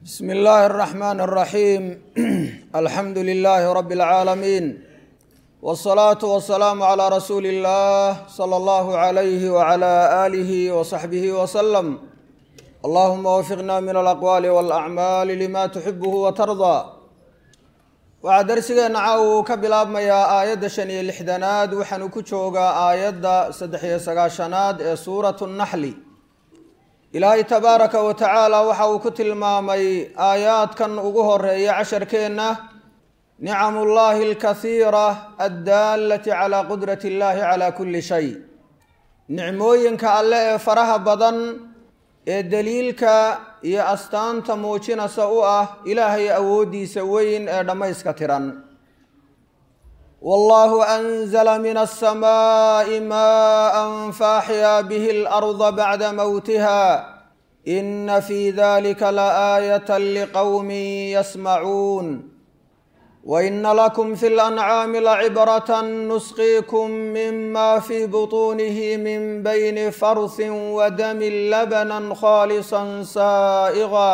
بسم الله الرحمن الرحيم الحمد لله رب العالمين والصلاة والسلام على رسول الله صلى الله عليه وعلى آله وصحبه وسلم اللهم وفقنا من الأقوال والأعمال لما تحبه وترضى waxaa darsigeena caawa uu ka bilaabmayaa aayadda shan iyo lixdanaad waxaanu ku joogaa aayadda saddex iyo sagaashanaad ee suuratu naxli ilaahay tabaaraka wa tacaala waxa uu ku tilmaamay aayaadkan ugu horeeya casharkeenna nicamullaahi alkathiira addaalati calaa qudrati illaahi calaa kulli shay nicmooyinka alle ee faraha badan ee daliilka iyo astaanta muujinaysa u ah ilaahay awooddiisa weyn ee dhammayska tiran wallahu anzala min alsamaa'i maa'an faaxyaa bihi alarda bacda mowtiha ina fii dalika laaayatan liqowmin yasmacuun وإن لكم في الأنعام لعبرة نسقيكم مما في بطونه من بين فرث ودم لبنا خالصا سائغا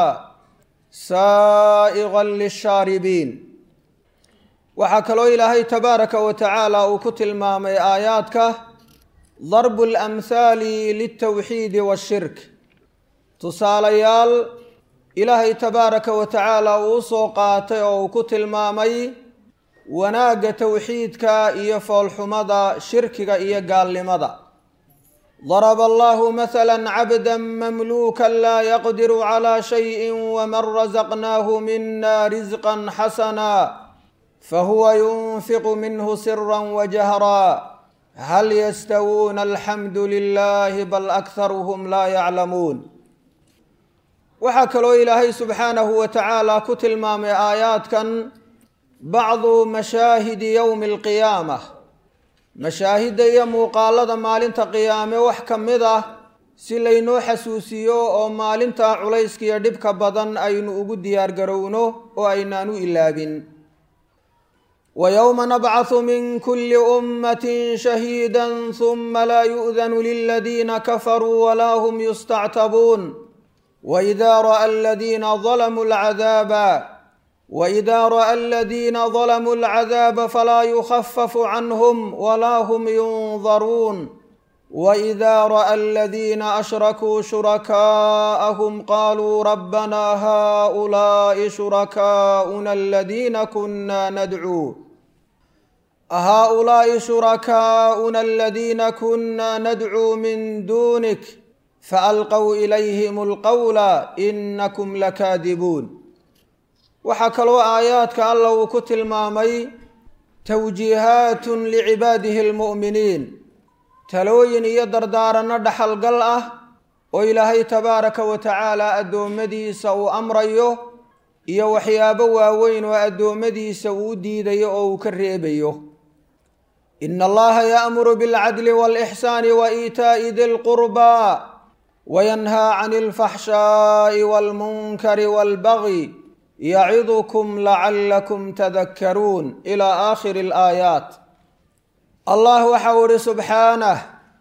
سائغا للشاربين waxaa kaloo ilaahay tabaaraka wa tacaala uu ku tilmaamay aayaadka darbu اlamhaali liltowxiidi washirk tusaalayaal ilaahay tabaaraka wa tacaala uu usoo qaatay oo uu ku tilmaamay wanaagga towxiidka iyo foolxumada shirkiga iyo gaalnimada daraba allahu mahala cabda mamluuka laa yaqdiru calaa shayi waman rasaqnaahu mina risqa xasana fahuwa yunfiqu minhu sira wajahra hal yastawuuna alxamdu lilahi bal akharuhum laa yaclamuun waxaa kaloo ilaahay subxaanahu wa tacaala ku tilmaamay aayaadkan bacdu mashaahidi yowmi alqiyaama mashaahidda iyo muuqaalada maalinta qiyaame wax ka mid ah si laynoo xasuusiyo oo maalintaa culayskiiyo dhibka badan aynu ugu diyaargarowno oo aynaanu ilaabin wa yowma nabcahu min kulli ummatin shahiida huma laa yu'danu liladiina kafaruu walaa hum yustactabuun وإذا رأى الذين ظلموا العذاب وإذا رأى الذين ظلموا العذاب فلا يخفف عنهم ولا هم ينظرون وإذا رأى الذين أشركوا شركاءهم قالوا ربنا هؤلاء شركاؤنا الذين كنا ندعو هؤلاء شركاؤنا الذين كنا ندعو من دونك faalqow ilayhim alqowla inakum lakaadibuun waxaa kaloo aayaadka alla uu ku tilmaamay towjiihaatun licibaadihi almu'miniin talooyin iyo dardaaranno dhaxalgal ah oo ilaahay tabaaraka wa tacaala addoommadiisa uu amrayo iyo waxyaabo waaweyn oo addoommadiisa uu u diidayo oo uu ka reebayo ina allaha yaamuru bilcadli waalixsaani wa iitaa'i di lqurbaa وينهى عن الفحشاء والمنكر والبغي يعظكم لعلكم تذكرون إلى آخر الآيات الله وحور سبحانه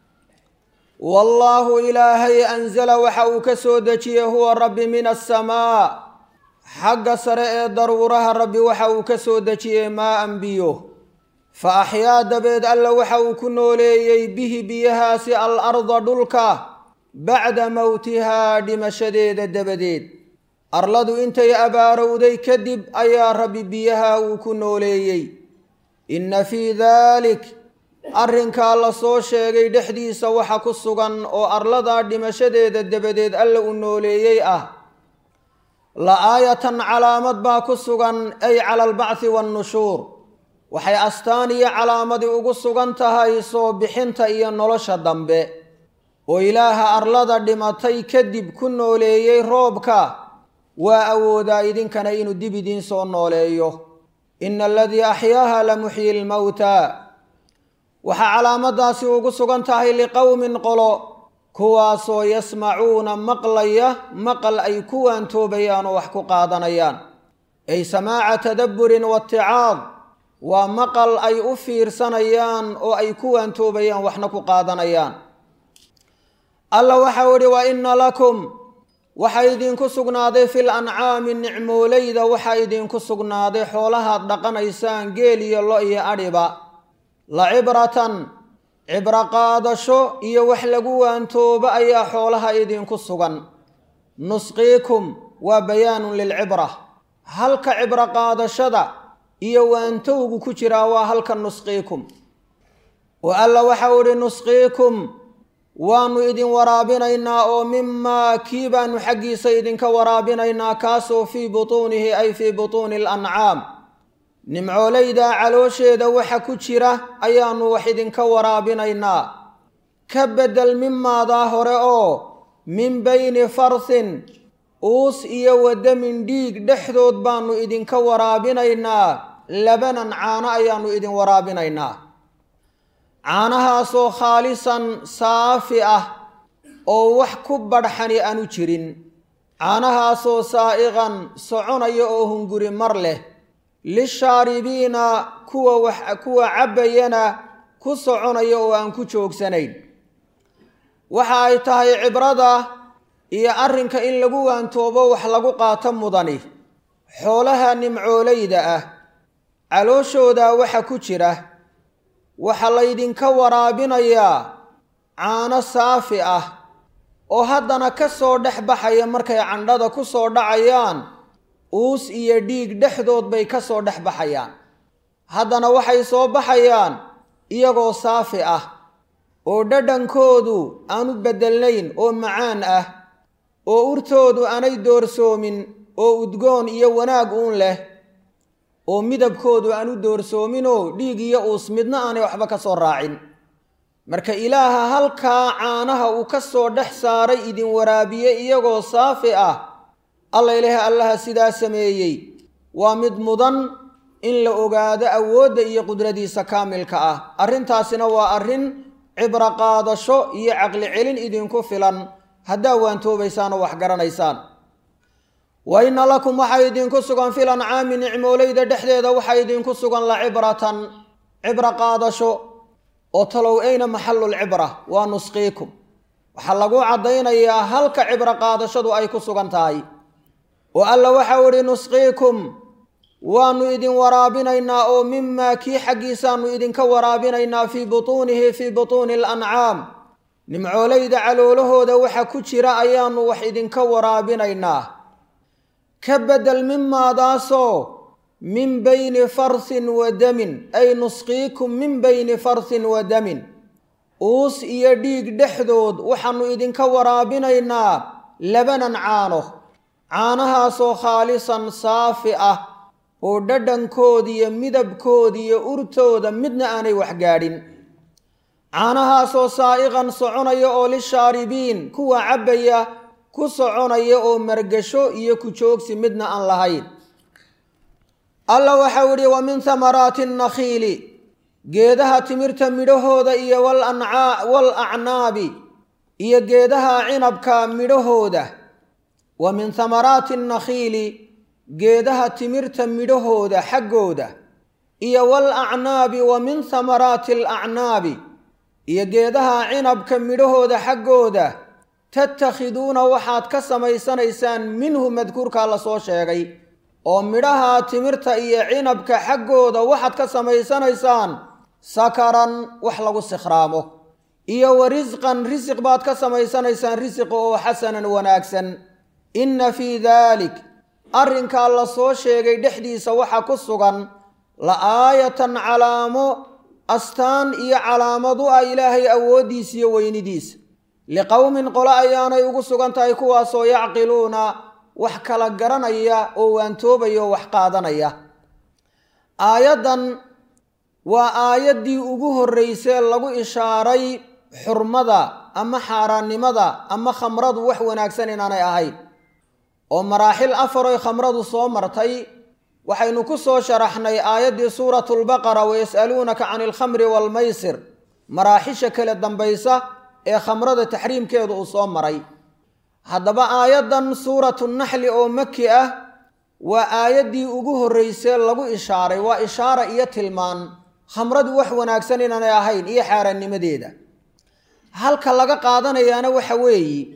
والله إلهي أنزل وحو كسودتي هو الرب من السماء حق سرع ضرورها الرب وحو كسودتي ما أنبيه فأحيا دبيد ألا وحو كنولي به بيهاس الأرض دلكه bacda mowtihaa dhimashadeeda dabadeed arladu intay abaarowday kadib ayaa rabbi biyaha uu ku nooleeyey inna fii daalik arrinkaa la soo sheegay dhexdiisa waxa ku sugan oo arladaa dhimashadeeda dabadeed alla u nooleeyey ah la aayatan calaamad baa ku sugan ay cala albacthi waannushuur waxay astaan iyo calaamadii ugu sugan tahay soo bixinta iyo nolosha dambe oo ilaaha arlada dhimatay kadib ku nooleeyey roobka waa awoodaa idinkana inuu dib idiin soo nooleeyo ina aladii axyaaha la muxyi lmowtaa waxaa calaamadaasi ugu sugan tahay liqowmin qolo kuwaasoo yasmacuuna maqlaya maqal ay ku waantoobayaan oo wax ku qaadanayaan ay samaaca tadabburin waaticaad waa maqal ay u fiirsanayaan oo ay ku waantoobayaan waxna ku qaadanayaan alla waxau idhi wa inna lakum waxaa idinku sugnaaday fil ancaami nicmoolayda waxaa idinku sugnaaday xoolahaad dhaqanaysaan geel iyo lo iyo adhiba la cibratan cibro qaadasho iyo wax lagu waantoobo ayaa xoolaha idinku sugan nusqiikum waa bayaanun lilcibra halka cibro qaadashada iyo waantowgu ku jiraa waa halka nusqiikum oo alla waxau idhi nusqiikum waannu idin waraabinaynaa oo mimaa kii baanu xaggiisa idinka waraabinaynaa kaasoo fii butuunihi ay fii butuuni alancaam nimcoolaydaa caloosheeda waxa ku jira ayaannu wax idinka waraabinaynaa ka beddel mimaadaa hore oo min bayni farsin uus iyo wadamin dhiig dhexdood baannu idinka waraabinaynaa labanan caano ayaannu idin waraabinaynaa caanahaasoo khaalisan saafi ah oo wax ku badhxani aanu jirin caanahaasoo saa'iqan soconaya oo hunguri mar leh lishaaribiina kuwa wax kuwa cabbayana ku soconaya oo aan ku joogsanayn waxa ay tahay cibrada iyo arrinka in lagu waantoobo wax lagu qaato mudani xoolaha nimcoolayda ah calooshooda waxa ku jira waxaa laydinka waraabinayaa caano saafi ah oo haddana ka soo dhex baxaya markay candhada ku soo dhacayaan uus iyo dhiig dhexdood bay ka soo dhex baxayaan haddana waxay soo baxayaan iyagoo saafi ah oo dhadhankoodu aanu beddelnayn oo macaan ah oo urtoodu aanay doorsoomin oo udgoon iyo wanaag uun leh oo midabkoodu aan u doorsoominoo dhiig iyo uus midna aanay waxba ka soo raacin marka ilaaha halkaa caanaha uu ka soo dhex saaray idin waraabiye iyagoo saafi ah alla ilaaha allaha sidaa sameeyey waa mid mudan in la ogaado awoodda iyo qudradiisa kaamilka ah arrintaasina waa arrin cibro qaadasho iyo caqli celin idinku filan haddaa waantoobaysaan oo wax garanaysaan wa inna lakum waxaa idinku sugan fil ancaami nicmoolayda dhexdeeda waxaa idinku sugan la cibratan cibro qaadasho oo talow ayna maxallulcibra waa nusqiikum waxaa lagu caddaynayaa halka cibro qaadashadu ay ku sugan tahay oo alla waxau idhi nusqiikum waannu idin waraabinaynaa oo mimaa kii xaggiisaannu idinka waraabinaynaa fii butuunihi fii butuuni alancaam nimcoolayda caloolahooda waxa ku jira ayaannu wax idinka waraabinaynaa ka beddel mimaadaasoo min bayni farsin wa damin ay nusqiikum min bayni farsin wa damin uus iyo dhiig dhexdood waxaannu idinka waraabinaynaa labanan caano caanahaasoo khaalisan saafi ah oo dhadhankoodiiyo midabkoodiiyo urtooda midna aanay waxgaadhin caanahaasoo saa'iqan soconaya oo lishaaribiin kuwa cabbaya ku soconaya oo margasho iyo ku joogsi midna aan lahayn alla waxau idhi wa min hamaraati annakhiili geedaha timirta midhahooda iyo wal acnaabi iyo geedaha cinabka midhahooda wa min hamaraati annakhiili geedaha timirta midhahooda xaggooda iyo wal acnaabi wa min hamaraati alacnaabi iyo geedaha cinabka midhahooda xaggooda tattakhiduuna waxaad ka samaysanaysaan minhu madkuurkaa la soo sheegay oo midhaha timirta iyo cinabka xaggooda waxaad ka samaysanaysaan sakaran wax lagu sikhraamo iyo wa risqan risiq baad ka samaysanaysaan risiqa oo xasanan wanaagsan inna fii daalik arrinkaa la soo sheegay dhexdiisa waxa ku sugan la aayatan calaamo astaan iyo calaamad u ah ilaahay awooddiisa iyo weynidiisa liqowmin qole ayaanay ugu sugan tahay kuwaasoo yacqiluuna wax kala garanaya oo waantoobaya oo wax qaadanaya aayaddan waa aayaddii ugu horreysee lagu ishaaray xurmada ama xaaraannimada ama khamradu wax wanaagsan inaanay ahayn oo maraaxil afaroy khamradu soo martay waxaynu ku soo sharaxnay aayaddii suuratulbaqara wayas'aluunaka cani alkhamri waalmaysir maraaxisha kale dambaysa ee khamrada taxriimkeedu uu soo maray haddaba aayaddan suuratu naxli oo maki ah waa aayaddii ugu horreysee lagu ishaaray waa ishaara iyo tilmaan khamradu wax wanaagsan inaanay ahayn iyo xaaraannimadeeda halka laga qaadanayaana waxa weeye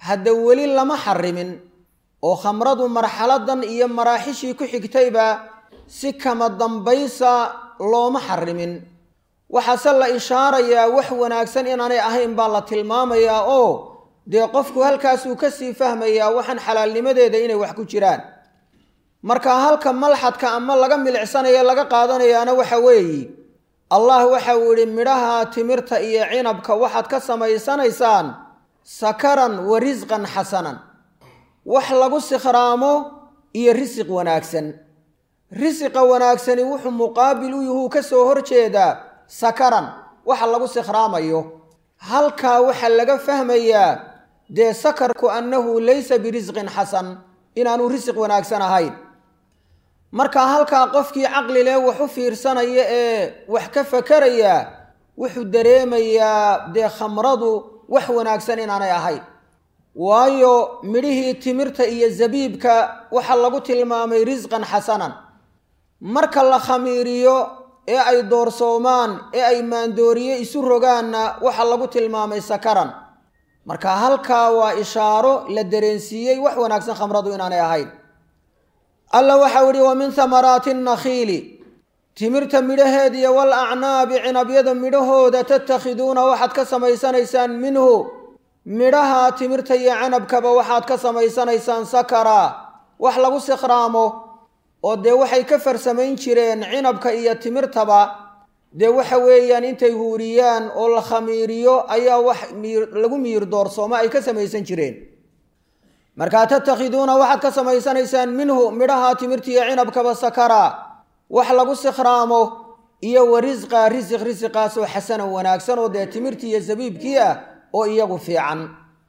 hadda weli lama xarimin oo khamradu marxaladan iyo maraaxishii ku xigtayba si kama dambaysa looma xarimin waxaase la ishaarayaa wax wanaagsan inaanay ahayn baa la tilmaamayaa oo dee qofku halkaasuu kasii fahmayaa waxaan xalaalnimadeeda inay wax ku jiraan marka halka malxadka ama laga milicsanayo laga qaadanayaana waxa weeye allah waxa uu yihi midhaha timirta iyo cinabka waxaad ka samaysanaysaan sakaran wa risqan xasanan wax lagu sikhraamo iyo risiq wanaagsan risiqa wanaagsani wuxuu muqaabil u yuhuu ka soo horjeedaa sakaran waxa lagu sikhraamayo halkaa waxaa laga fahmayaa dee sakarku annahu laysa birisqin xasan inaanu risiq wanaagsan ahayn marka halkaa qofkii caqli leh wax u fiirsanaya ee wax ka fakaraya wuxuu dareemayaa dee khamradu wax wanaagsan inaanay ahayn waayo midhihii timirta iyo zabiibka waxaa lagu tilmaamay risqan xasanan marka la khamiiriyo ee ay doorsoomaan ee ay maandooriye isu rogaanna waxaa lagu tilmaamay sakaran marka halkaa waa ishaaro la dareensiiyey wax wanaagsan khamradu inaanay ahayn alla waxau yihi wa min hamaraati nakhiili timirta midhaheediya wal acnaabi cinabyada midhahooda tatakhiduuna waxaad ka samaysanaysaan minhu midhaha timirta iyo canabkaba waxaad ka samaysanaysaan sakara wax lagu sikhraamo oo dee waxay ka farsamayn jireen cinabka iyo timirtaba dee waxa weeyaan intay huuriyaan oo la khamiiriyo ayaa wax lagu miir doorsoomo ay ka samaysan jireen markaa tatakhiduuna waxaad ka samaysanaysaan minhu midhaha timirta iyo cinabkaba sakara wax lagu sikhraamo iyo wa risqa risiq risiqaasoo xasanan wanaagsan oo dee timirtii iyo sabiibkii ah oo iyagu fiican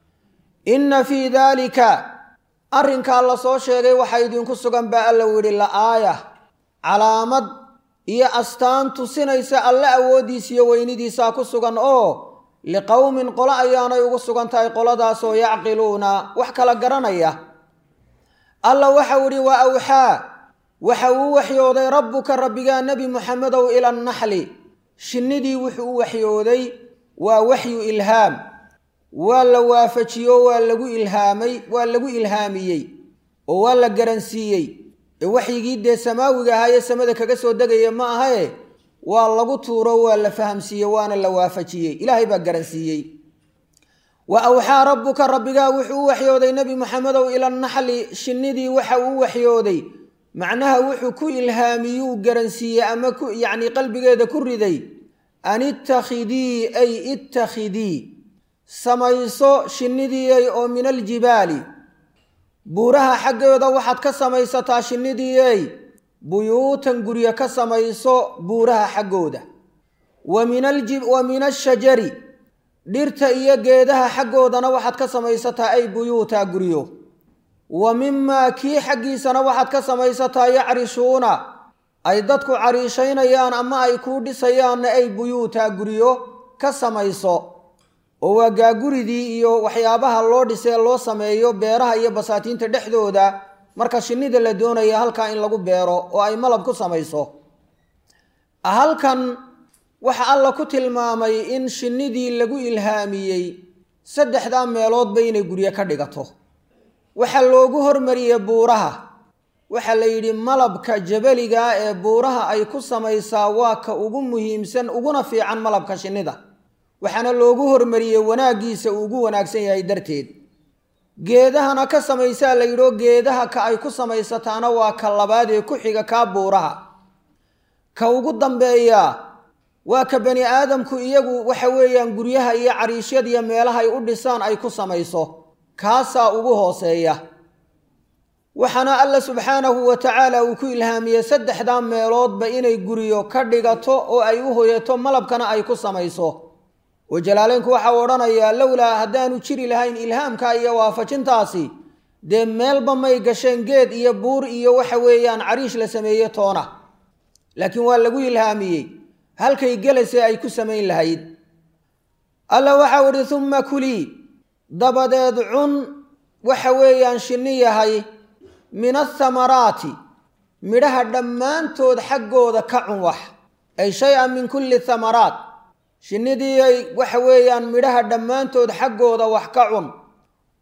inna fii daalika arrinkaa la soo sheegay waxaa idinku sugan baa alla u yidhi la-aaya calaamad iyo astaan tusinaysa alle awooddiisa iyo weynidiisaa ku sugan oo liqowmin qolo ayaanay ugu sugan tahay qoladaasoo yacqiluuna wax kala garanaya alla waxau idhi wa awxaa waxa uu waxyooday rabbuka rabbigaa nebi muxamedow ila annaxli shinnidii wuxuu u waxyooday waa waxyu ilhaam waa la waafajiyo waa lagu ilhaamay waa lagu ilhaamiyey oo waa la garansiiyey ee waxyigii dee samaawiga ahaayee samada kaga soo degaya ma ahae waa lagu tuuro waa la fahamsiiyey waana la waafajiyey ilaahay baa garansiiyey wa awxaa rabbuka rabbigaa wuxuu u waxyooday nebi maxamedow ila naxli shinnidii waxa uu u waxyooday macnaha wuxuu ku ilhaamiyuu garansiiyey ama ku yacni qalbigeeda ku riday an ittakhidii ay ittakhidii samayso shinnidiiyey oo min aljibaali buuraha xaggooda waxaad ka samaysataa shinnidiiyey buyuutan guryo ka samayso buuraha xaggooda wa min ashajari dhirta iyo geedaha xaggoodana waxaad ka samaysataa ay buyuuta guryo wa mimaa kii xaggiisana waxaad ka samaysataa yacrishuuna ay dadku cariishaynayaan ama ay kuu dhisayaanna ay buyuuta guryo ka samayso oo waa gaaguridii iyo waxyaabaha loo dhisee loo sameeyo beeraha iyo basaatiinta dhexdooda marka shinnida la doonaya halkaa in lagu beero oo ay malab ku samayso halkan waxa alla ku tilmaamay in shinnidii lagu ilhaamiyey saddexdaa meeloodba inay guryo ka dhigato waxaa loogu hormariyey buuraha waxaa la yidhi malabka jabaligaa ee buuraha ay ku samaysaa waa ka ugu muhiimsan uguna fiican malabka shinnida waxaana loogu hormariyey wanaaggiisa uu ugu wanaagsan yahay darteed geedahana ka samaysaa la yidhoo geedaha ka ay ku samaysataana waa ka labaad ee ku xiga kaa buuraha ka ugu dambeeya waa ka bani aadamku iyagu waxa weeyaan guryaha iyo cariishyadiyo meelaha ay u dhisaan ay ku samayso kaasaa ugu hooseeya waxaana alla subxaanahu wa tacaala uu ku ilhaamiyey saddexdaa meeloodba inay guryo ka dhigato oo ay u hoyato malabkana ay ku samayso oo jalaaleynku waxau odhanayaa lowlaa haddaanu jiri lahayn ilhaamka iyo waafajintaasi dee meelba may gasheen geed iyo buur iyo waxa weeyaan cariish la sameeye toona laakiin waa lagu ilhaamiyey halkay gelasee ay ku samayn lahayd alla waxau idhi humma kulii dabadeed cun waxa weeyaan shinni yahay min athamaraati midhaha dhammaantood xaggooda ka cun wax ay shay-an min kulli thamaraat shinnidii ay waxa weeyaan midhaha dhammaantood xaggooda wax ka cun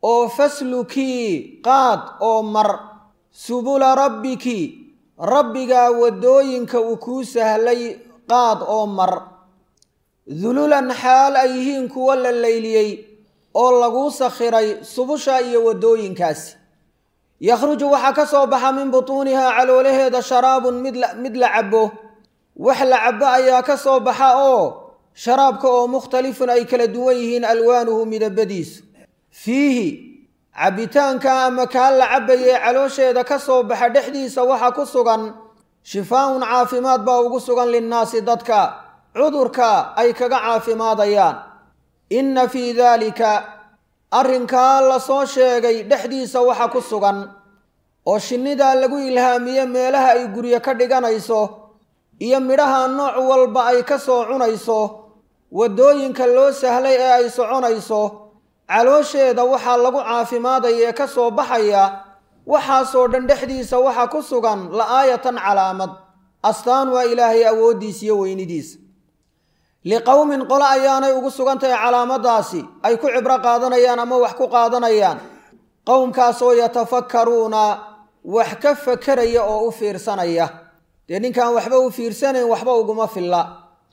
oo faslukii qaad oo mar subula rabbiki rabbigaa waddooyinka uu kuu sahlay qaad oo mar dululan xaal ay yihiin kuwo la layliyey oo laguu sakhiray subusha iyo waddooyinkaasi yakhruju waxaa ka soo baxa min butuunihaa caloolaheeda sharaabun mid la cabbo wax la cabbo ayaa ka soo baxa oo sharaabka oo mukhtalifun ay kala duwan yihiin alwaanuhu midabadiisu fiihi cabbitaanka ama kaa la cabbayee caloosheeda ka soo baxa dhexdiisa waxaa ku sugan shifaaun caafimaad baa ugu sugan linnaasi dadka cudurka ay kaga caafimaadayaan inna fii daalika arrinkaa la soo sheegay dhexdiisa waxa ku sugan oo shinnidaa lagu ilhaamiye meelaha ay guryo ka dhiganayso iyo midhaha nooc walba ay ka soo cunayso waddooyinka loo sahlay ee ay soconayso caloosheeda waxaa lagu caafimaadaya ee ka soo baxaya waxaasoo dhan dhexdiisa waxaa ku sugan la-aayatan calaamad astaan waa ilaahay awooddiisa iyo weynidiisa liqowmin qole ayaanay ugu sugan tahay calaamadaasi ay ku cibro qaadanayaan ama wax ku qaadanayaan qowmkaasoo yatafakkaruuna wax ka fakeraya oo u fiirsanaya dee ninkaan waxba u fiirsanayn waxba uguma filla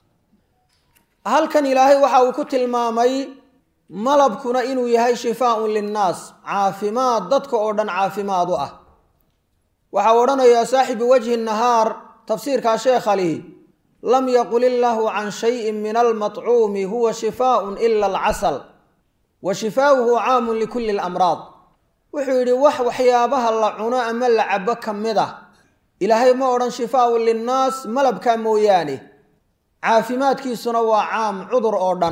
halkan ilaahay waxa uu ku tilmaamay malabkuna inuu yahay shifaaun linnaas caafimaad dadka oo dhan caafimaad u ah waxaa odhanayaa saaxibu wajhi nahaar tafsiirkaa sheekha lihi lam yaqul illaahu can shayin min almatcuumi huwa shifaaun ila alcasal wa shifaauhu caamun likulli lamraad wuxuu yidhi wax waxyaabaha la cuno ama la cabo ka mid ah ilaahay ma odhan shifaaun linnaas malabkaa mooyaane caafimaadkiisuna waa caam cudur oo dhan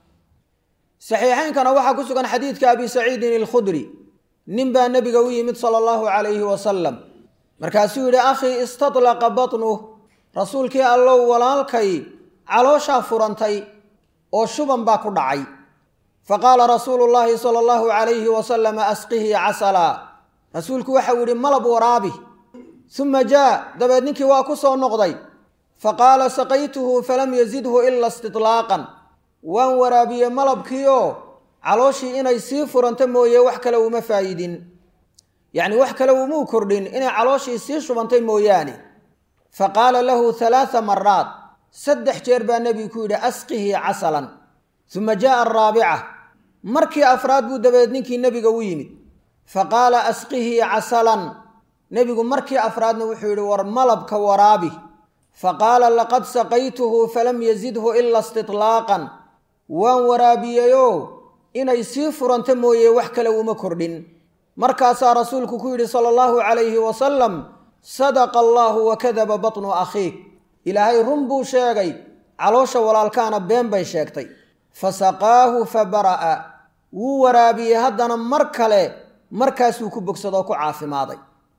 saxiixaynkana waxaa ku sugan xadiidka abi saciidin alkhudri nin baa nebiga u yimid sala allahu calayhi wasalam markaasuu yidhi akhii istadlaqa batnuh rasuulkii allow walaalkay calooshaa furantay oo shuban baa ku dhacay fa qaala rasuulu llaahi sala allahu calayhi wasalama asqihi casalaa rasuulku waxau yidhi malab waraabi suma jaa dabeed ninkii waa ku soo noqday fa qaala saqaytuhu falam yazidhu ila istitlaaqan waan waraabiye malabkiioo calooshii inay sii furanto mooye wax kale uma faa'idin yacni wax kale umuu kordhin inay calooshii sii shubantay mooyaane fa qaala lahu halaatha maraat saddex jeer baa nebigu ku yidhi asqihi casalan suma jaaa araabica markii afraad buu dabeed ninkii nebiga u yimid fa qaala asqihi casalan nebigu markii afraadna wuxuu yidhi war malabka waraabi fa qaala laqad saqaytuhu falam yazidhu ila istitlaaqan waan waraabiyeyoo inay sii furanto mooye wax kale uma kordhin markaasaa rasuulku ku yidhi sala allahu calayhi wasalam sadaqa allaahu wa kadaba batnu akhiik ilaahay run buu sheegay caloosha walaalkaana been bay sheegtay fa saqaahu fa bara'a wuu waraabiyey haddana mar kale markaasuu ku bogsadoo ku caafimaaday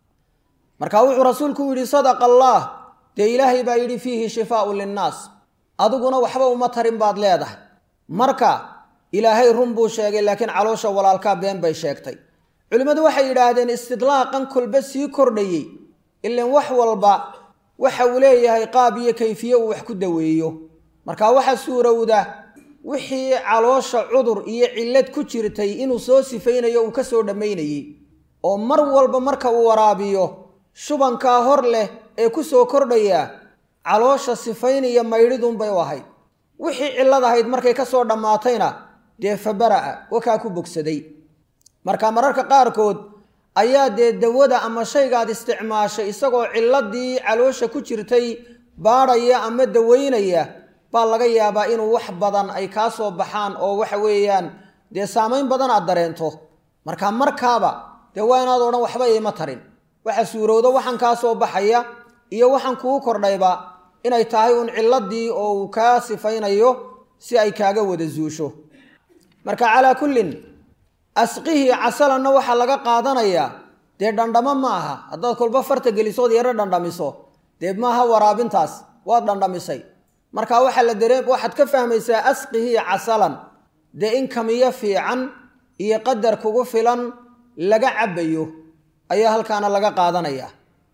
marka wuxuu rasuulku yidhi sadaqa allaah dee ilaahay baa yidhi fiihi shifaaun linnaas adiguna waxba uma tarin baad leedahay marka ilaahay run buu sheegay laakiin caloosha walaalkaa been bay sheegtay culimmadu waxay yidhaahdeen istidlaaqan kolba sii kordhayey ilan wax walba waxa uu leeyahay qaab iyo kayfiye uu wax ku daweeyo marka waxa suurowda wixii caloosha cudur iyo cillad ku jirtay inuu soo sifaynayo uu ka soo dhammaynayey oo mar walba marka uu waraabiyo shubankaa hor leh ee ku soo kordhaya caloosha sifaynaya maydhidunbay u ahayd wixii cillad ahayd markay ka soo dhammaatayna dee fa bara'a wakaa ku bogsaday marka mararka qaarkood ayaa dee dawada ama shaygaad isticmaashay isagoo cilladii caloosha ku jirtay baadhaya ama daweynaya baa laga yaabaa inuu wax badan ay kaa soo baxaan oo waxa weeyaan dee saamayn badan aad dareento marka markaaba dee waa inaad odhan waxba iima tarin waxa suurowdo waxaan kaa soo baxaya iyo waxaan kuu kordhayba inay tahay uun cilladii oo uu kaa sifaynayo si ay kaaga wada zuusho marka calaa kullin asqihii casalanna waxaa laga qaadanayaa dee dhandhamo ma aha haddaad kolba farta gelisood yaro dhandhamiso dee maaha waraabintaas waad dhandhamisay marka waxaa la daree waxaad ka fahmaysaa asqihii casalan dee in kamiyo fiican iyo qadar kugu filan laga cabbayo ayaa halkaana laga qaadanayaa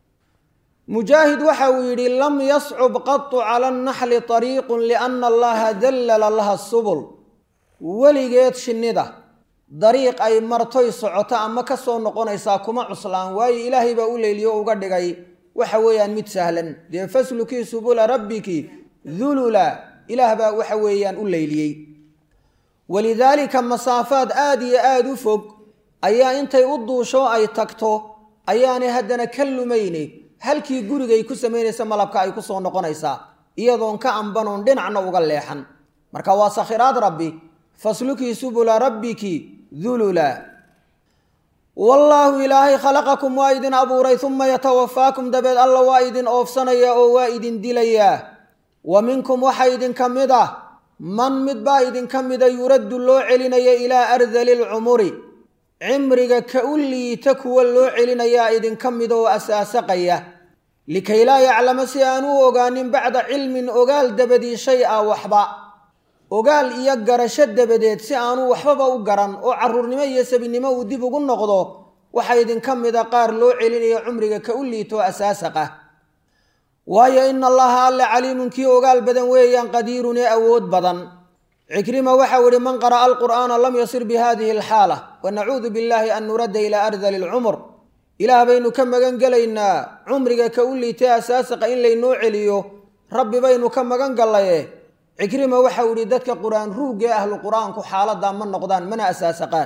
mujaahid waxa uu yidhi lam yascub qatu cala annaxli ariiqun lianna allaha dallala laha subul weligeed shinnida dariiq ay martoy socoto ama ka soo noqonaysaa kuma cuslaan waayo ilaahay baa u leyliyo uga dhigay waxa weeyaan mid sahlan dee faslukii subula rabbiki dulula ilaah baa waxa weeyaan u leyliyey walidaalika masaafaad aada iyo aada u fog ayaa intay u duusho ay tagto ayaanay haddana ka lumayne halkii gurigay ku samaynaysa malabka ay ku soo noqonaysaa iyadoon ka ambanoon dhinacna uga leexan marka waa sakhiraad rabbi faslukii subula rabbiki dulula wallaahu ilaahay khalaqakum waa idin abuuray uma yatawafaakum dabeed alla waa idin oofsanaya oo waa idin dilayaa wa minkum waxaa idinka mid ah man mid baa idinka mida yuraddu loo celinaya ilaa ardali lcumuri cimriga ka u liita kuwa loo celinayaa idinka mida oo asaasaqaya likay laa yaclama si aan u ogaanin bacda cilmin ogaal dabadii shay a waxba ogaal iyo garasho dabadeed si aanu waxbaba u garan oo caruurnimo iyo sabinimo uu dib ugu noqdo waxaa idinka mida qaar loo celinayo cumriga ka u liito asaasaq ah waayo ina allaha alle caliimun kii ogaal badan weeyaan qadiirun ee awood badan cikrima waxau ihi man qara'a alqur'aana lam yasir bi hadihi alxaala wa nacuudu billahi an nuradda ilaa ardali lcumur ilaah baynu ka magan gelaynaa cumriga ka u liitay asaasaqa in laynoo celiyo rabbi baynu ka magan gallaye cikrima waxau ihi dadka qur-aan ruugee ahlu qur-aanku xaaladaa ma noqdaan mana asaasaqaan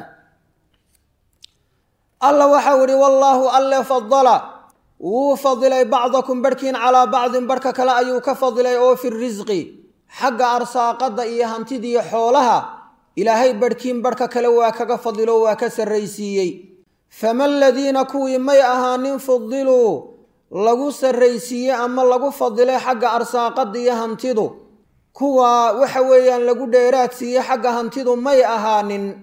alla waxau ihi wallaahu alle fadala wuu fadilay bacdakum barhkiin calaa bacdin barhka kale ayuu ka fadilay oo fi risqi xagga arsaaqadda iyo hantidiiyo xoolaha ilaahay barhkiin barhka kale waa kaga fadilo waa ka sarraysiiyey fama aladiina kuwii may ahaanin fudiluu lagu sarraysiiyey ama lagu fadilay xagga arsaaqadda iyo hantidu kuwa waxa weeyaan lagu dheeraad siiyey xagga hantidu may ahaanin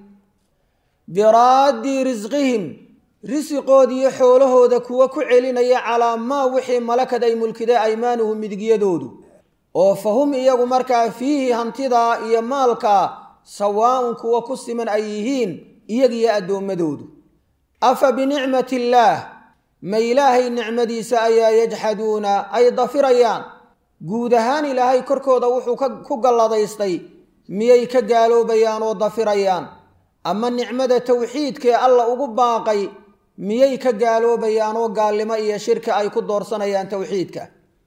biraaddi risqihim risiqoodiiyo xoolahooda kuwa ku celinaya calaa maa wixii malakad ay mulkiday aymaanuhu midigyadoodu oo fa hum iyagu markaa fiihi hantidaa iyo maalkaa sawaa'un kuwa ku siman ay yihiin iyagiyo addoommadoodu afa binicmati illaah ma ilaahay nicmadiisa ayaa yajxaduuna ay dafirayaan guud ahaan ilaahay korkooda wuxuu ku galladaystay miyay ka gaaloobayaan oo dafirayaan ama nicmada tawxiidkee alla ugu baaqay miyay ka gaaloobayaan oo gaalnimo iyo shirki ay ku doorsanayaan towxiidka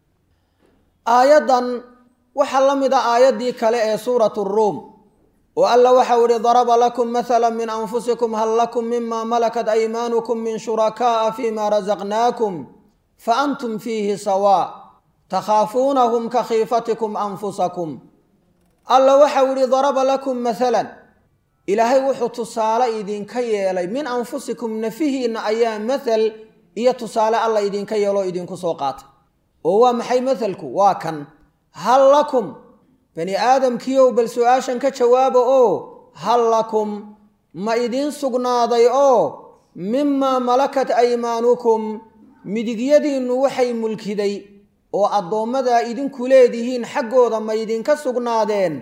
aayaddan waxaa la mid a aayaddii kale ee suuratu ruum oo alla waxau ihi daraba lakum mathala min anfusikum hal lakum mima malakat aymaanukum min shurakaa'a fima rasaqnaakum fa antum fiihi sawaa takhaafuunahum ka khiifatikum anfusakum alla waxau ihi daraba lakum mathalan ilaahay wuxuu tusaale idinka yeelay min anfusikum nafihiinna ayaa mathal iyo tusaale alla idinka yeeloo idinku soo qaatay oo waa maxay mathalku waa kan hal lakum bani aadamkiiow bal su-aashan ka jawaaba oo hal lakum ma idiin sugnaaday oo mimaa malakat aymaanukum midigyadiinnu waxay mulkiday oo addoommadaa idinku leedihiin xaggooda ma idinka sugnaadeen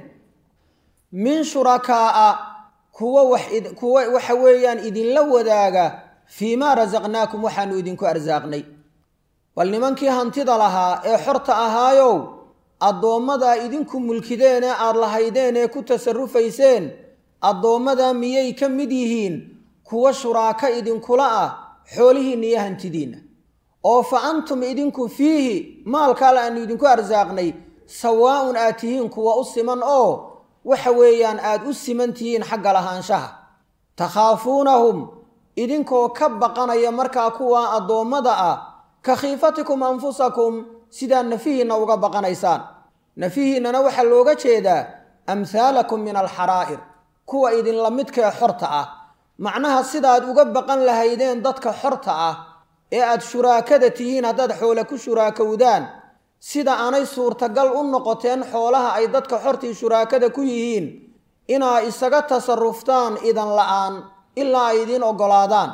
min shurakaa'a kuwa waxkuwa waxa weeyaan idinla wadaaga fii maa rasaqnaakum waxaanu idinku arsaaqnay bal nimankii hantida lahaa ee xorta ahaayow addoommadaa idinku mulkideen ee aada lahaydeen ee ku tasarufayseen addoommadaa miyay ka mid yihiin kuwa shuraako idinkula ah xoolihiinna iyo hantidiinna oo fa antum idinku fiihi maalkaale aanu idinku arsaaqnay sawaa'un aad tihiin kuwa u siman oo waxa weeyaan aada u siman tihiin xagga lahaanshaha takhaafuunahum idinkoo ka baqanaya markaa kuwa addoommada ah ka khiifatikum anfusakum sidaa nafihiinna uga baqanaysaan nafihiinnana waxaa looga jeedaa amhaalakum min alxaraa'ir kuwa idinla midkee xorta ah macnaha sidaad uga baqan lahaydeen dadka xorta ah ee aad shuraakada tihiin haddaad xoole ku shuraakowdaan sida aanay suurtagal u noqoteen xoolaha ay dadka xortii shuraakada ku yihiin inaa isaga tasaruftaan idan la-aan ilaa ay idiin oggolaadaan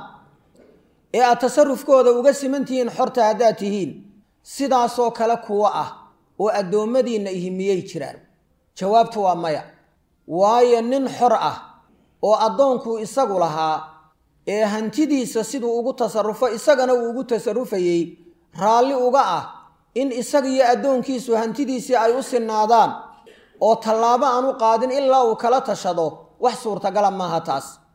ee aad tasarufkooda uga siman tihiin xorta haddaad tihiin sidaasoo kale kuwo ah oo addoommadiinna ihi miyay jiraan jawaabtu waa maya waayo nin xor ah oo addoonkuu isagu lahaa ee hantidiisa siduu ugu tasarufo isagana uu ugu tasarufayey raalli uga ah in isagiyo addoonkiisu hantidiisii ay u sinaadaan oo tallaabo aan u qaadin ilaa uu kala tashado wax suurtagala maaha taas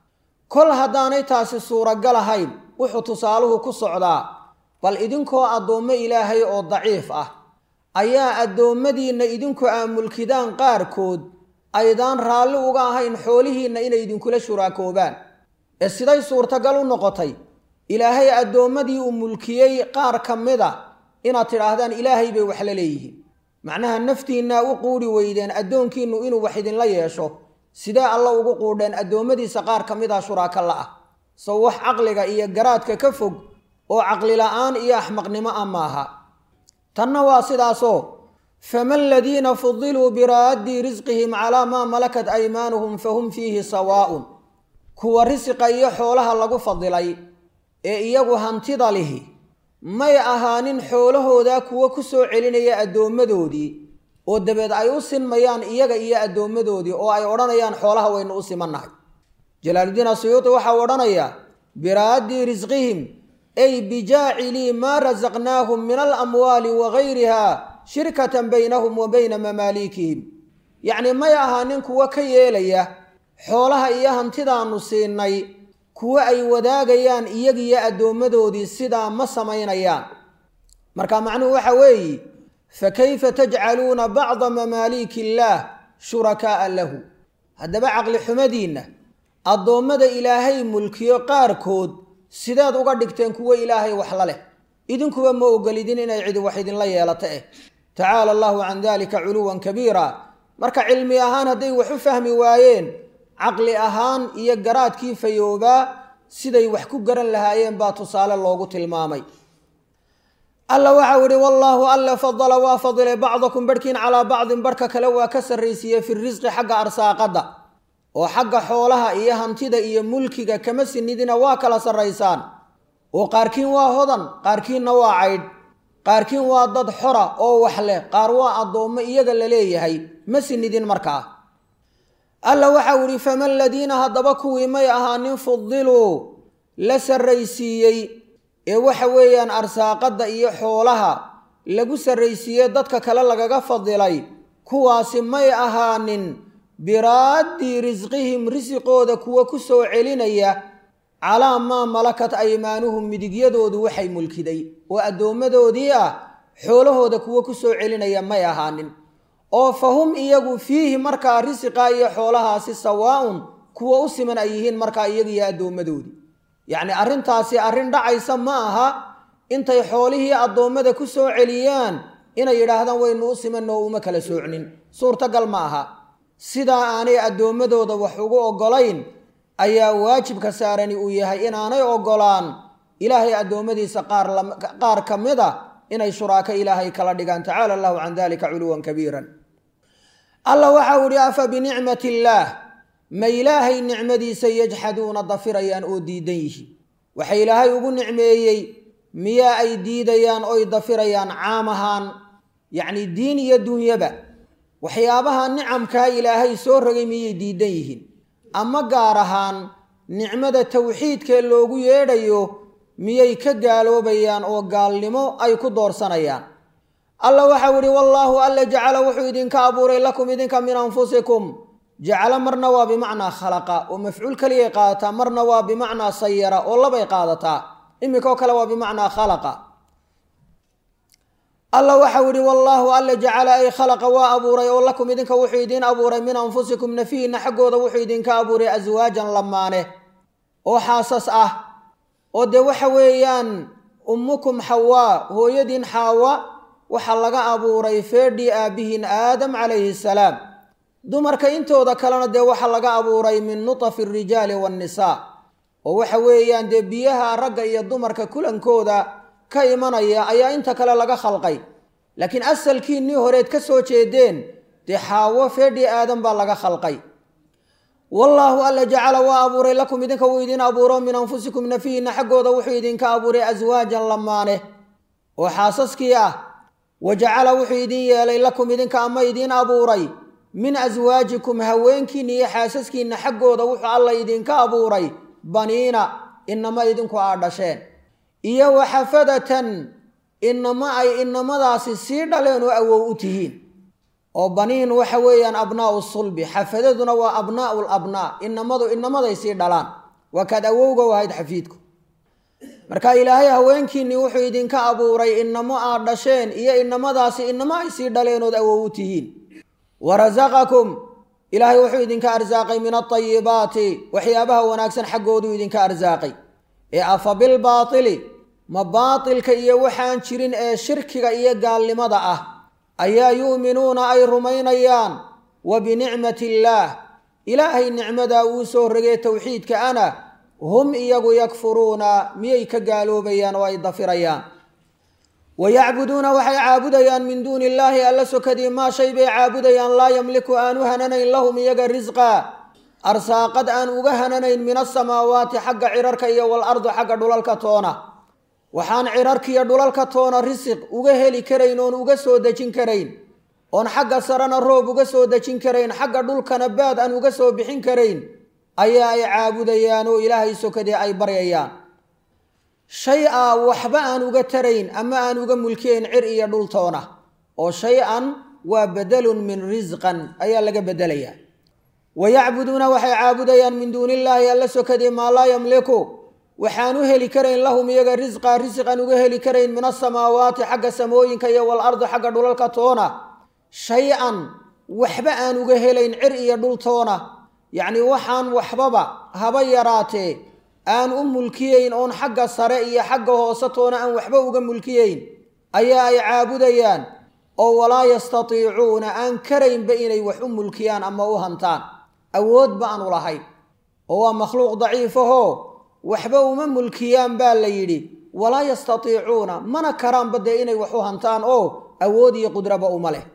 kol haddaanay taasi suuragal ahayn wuxuu tusaaluhu ku socdaa bal idinkoo addoommo ilaahay oo daciif ah ayaa addoommadiinna idinku aa mulkidaan qaarkood aydaan raalli uga ahayn xoolihiinna inay idinkula shuraakoobaan ee siday suurtagal u noqotay ilaahay addoommadii uu mulkiyey qaar ka mid a inaad tidhaahdaan ilaahay bay wax la leeyihiin macnaha naftiinnaa u quudhi weydeen addoonkiinnu inuu wax idinla yeesho sidee alla ugu quudheen addoommadiisa qaar ka mid ah shuraaka la ah sow wax caqliga iyo garaadka ka fog oo caqlila'aan iyo axmaqnimo ah maaha tanna waa sidaasoo fama aladiina fudiluu biraaddi risqihim calaa maa malakat aymaanuhum fahum fiihi sawaa'un kuwa risiqa iyo xoolaha lagu fadilay ee iyagu hantida lihi may ahaanin xoolahooda kuwo ku soo celinaya addoommadoodii oo dabeed ay u sinmayaan iyaga iyo addoommadoodii oo ay odhanayaan xoolaha waynu u simannahay jalaaludiin asuyuuti waxau odhanayaa biraaddi risqihim ay bijaacilii maa rasaqnaahum min alamwaali wa gayriha shirkatan baynahum wa bayna mamaaliikihim yacnii may ahaanin kuwo ka yeelaya xoolaha iyo hantidaannu siinay kuwo ay wadaagayaan iyagiyo addoommadoodii sidaa ma samaynayaan marka macnuhu waxa weeye fa kayfa tajcaluuna bacda mamaaliiki illaah shurakaa'a lahu haddaba caqli xumadiinna addoommada ilaahay mulkiyo qaarkood sideed uga dhigteen kuwo ilaahay wax la leh idinkuba ma ogolidin inay cidi wax idinla yeelato eh tacaala allahu can dalika culuwan kabiira marka cilmi ahaan hadday wax u fahmi waayeen caqli ahaan iyo garaadkii fayoobaa siday wax ku garan lahaayeen baa tusaale loogu tilmaamay alla waxau ihi wallaahu alle fadala waa fadilay bacdakum barhkiin calaa bacdin barhka kale waa ka sarraysiiyey fi risqi xagga arsaaqadda oo xagga xoolaha iyo hantida iyo mulkiga kama sinidina waa kala sarraysaan oo qaarkiin waa hodan qaarkiinna waa caydh qaarkiin waa dad xora oo wax leh qaar waa addoommo iyaga la leeyahay ma sinidin markaa alla waxau ihi fama aladiina haddaba kuwii may ahaanin fudiluu la sarraysiiyey ee waxa weeyaan arsaaqadda iyo xoolaha lagu sarraysiiyey dadka kale lagaga fadilay kuwaasi may ahaanin biraaddi risqihim risiqooda kuwa ku soo celinaya calaa maa malakat aymaanuhum midigyadoodu waxay mulkiday oo addoommadoodii ah xoolahooda kuwa ku soo celinaya may ahaanin oo fa hum iyagu fiihi markaa risiqa iyo xoolahaasi sawaa'un kuwa u siman ay yihiin markaa iyagiyo addoommadoodii yacni arrintaasi arrin dhacaysa ma aha intay xoolihii addoommada ku soo celiyaan inay yidhaahdaan waynu u simanoo uma kala soocnin suurtagal ma aha sidaa aanay addoommadooda wax ugu oggolayn ayaa waajibka saarani uu yahay inaanay oggolaan ilaahay addoommadiisa qaar ka mid a inay shuraako ilaahay kala dhigaan tacaala allahu can dalika culuwan kabiiran alla waxau ihi afa binicmati illaah ma ilaahay nicmadiisa yajxaduuna dafirayaan oo diidan yihiin waxa ilaahay ugu nicmeeyey miyaa ay diidayaan oy dafirayaan caam ahaan yacni diin iyo dunyaba waxyaabaha nicamkaa ilaahay soo rogay miyay diidan yihiin ama gaar ahaan nicmada tawxiidkee loogu yeedhayo miyay ka gaaloobayaan oo gaalnimo ay ku doorsanayaan alla waxau ihi wallaahu alla jacala wuxuu idinka abuuray lakum idinka min anfusikum jacalo marna waa bimacnaa khalaqa oo mafcuul keliyay qaadataa marna waa bimacnaa sayara oo labay qaadataa iminkao kale waa bimacnaa khalaqa alla waxau ihi wallaahu alla jacala ay khalaqa waa abuuray oo lakum idinka wuxuu idiin abuuray min anfusikum nafihiinna xaggooda wuxuu idinka abuuray aswaajan lamaane oo xaasas ah oo dee waxa weeyaan ummukum xawaa hooyadiin xaawa waxaa laga abuuray feedhii aabbihiin aadam calayhi salaam dumarka intooda kalena dee waxaa laga abuuray min nutafi arijaali waannisaa oo waxa weeyaan dee biyaha ragga iyo dumarka kulankooda ka imanaya ayaa inta kale laga khalqay laakiin asalkiinnii horeed ka soo jeedeen dee xaawo feedhii aadan baa laga khalqay wallaahu alla jacala waa abuuray lakum idinka wuu idiin abuuro min anfusikum nafihiinna xaggooda wuxuu idinka abuuray aswaajan lamaane oo xaasaskii ah wa jacala wuxuu idiin yeelay lakum idinka ama idiin abuuray min aswaajikum haweenkiinna iyo xaasaskiinna xaggooda wuxuu alla idinka abuuray baniina inama idinku aa dhasheen iyo waxafadatan inama ay inamadaasi sii dhaleen oo awow u tihiin oo baniin waxa weeyaan abnaau sulbi xafadaduna waa abnaau labnaa inamadu inamaday sii dhalaan waa kaad awowga u ahayd xafiidku marka ilaahay haweenkiinnii wuxuu idinka abuuray inamo aad dhasheen iyo inamadaasi inamo ay sii dhaleenood awow u tihiin wa rasaqakum ilaahay wuxuu idinka arsaaqay min alطayibaati waxyaabaha wanaagsan xaggooduu idinka arsaaqay ee afa bilbaatili ma baatilka iyo waxaan jirin ee shirkiga iyo gaalnimada ah ayaa yu'minuuna ay rumaynayaan wa binicmati illaah ilaahay nicmadaa uu soo rogee towxiidka ana hum iyagu yakfuruuna miyay ka gaaloobayaan oo ay dafirayaan wa yacbuduuna waxay caabudayaan min duuni illaahi alla sokadii maa shay bay caabudayaan laa yamliku aan u hananayn lahum iyaga risqa arsaaqad aan uga hananayn min asamaawaati xagga cirarka iyo walardi xagga dhulalka toona waxaan cirarkiiyo dhulalka toona risiq uga heli karayn oon uga soo dejin karayn oon xagga sarena roob uga soo dejin karayn xagga dhulkana baad aan uga soo bixin karayn ayaa ay caabudayaan oo ilaahay sokadii ay baryayaan shay a waxba aan uga tarayn ama aan uga mulkiyayn cir iyo dhultoona oo shay-an waa bedelun min risqan ayaa laga bedelayaa wa yacbuduuna waxay caabudayaan min duuni illaahi alla sokadii maa laa yamliku waxaan u heli karayn lahum iyaga risqa risiqan uga heli karayn min asamaawaati xagga samooyinka iyo walardi xagga dhulalka toona shay-an waxba aan uga helayn cir iyo dhultoona yacni waxaan waxbaba haba yaraatee aan u mulkiyeyn oon xagga sare iyo xagga hoose toona aan waxba uga mulkiyeyn ayaa ay caabudayaan oo walaa yastatiicuuna aan karaynba inay wax u mulkiyaan ama u hantaan awoodba aanu lahayn oo waa makhluuq daciifahoo waxba uma mulkiyaan baa la yidhi walaa yastatiicuuna mana karaanba dee inay wax u hantaan oo awood iyo qudraba uma leh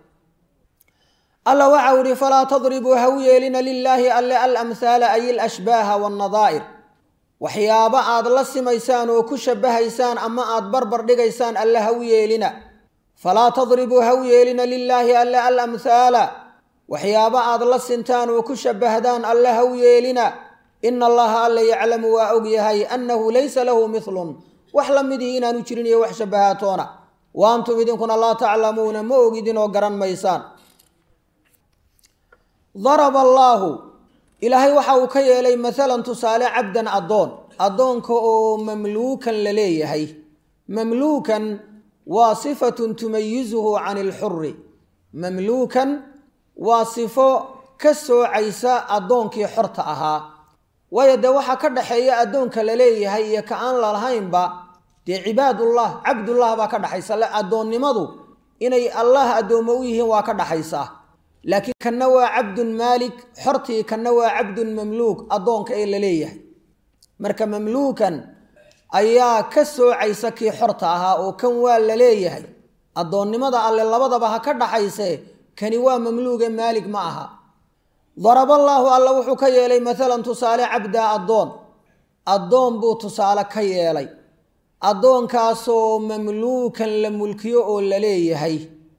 alla waxa u ihi falaa tadribuu ha u yeelina lilaahi alle alamhaala ay alashbaaha wannadaa'ir waxyaabo aad la simaysaan oo ku shabahaysaan ama aad barbar dhigaysaan alle ha u yeelina falaa tadribuu ha u yeelina lilaahi alle alamhaala waxyaabo aad la sintaan oo ku shabahdaan alle ha u yeelina ina allaha alla yaclamu waa og yahay annahu laysa lahu milun wax la midii inaanu jirin iyo wax shabahaatoona wa antum idinkuna laa taclamuuna ma ogidin oo garan maysaan daraba allaahu ilaahay waxa uu ka yeelay maalan tusaale cabdan addoon addoonka oo mamluukan la leeyahay mamluukan waa sifatun tumayisuhu can ilxuri mamluukan waa sifo ka soocaysa addoonkii xorta ahaa waayo dee waxaa ka dhaxeeya addoonka la leeyahay iyo ka aan lalahaynba dee cibaadullah cabdullah baa ka dhaxaysa addoonnimadu inay allah addoommo u yihiin waa ka dhaxaysaa laakiin kanna waa cabdun maalik xortii kanna waa cabdun mamluuk addoonka ee la leeyahay marka mamluukan ayaa ka soocaysa kii xorta ahaa oo kan waa la leeyahay addoonnimada alle labadaba ha ka dhaxayse kani waa mamluuge maalig ma aha daraballaahu alla wuxuu ka yeelay maalan tusaale cabdaa addoon addoon buu tusaale ka yeelay addoonkaasoo mamluukan la mulkiyo oo la leeyahay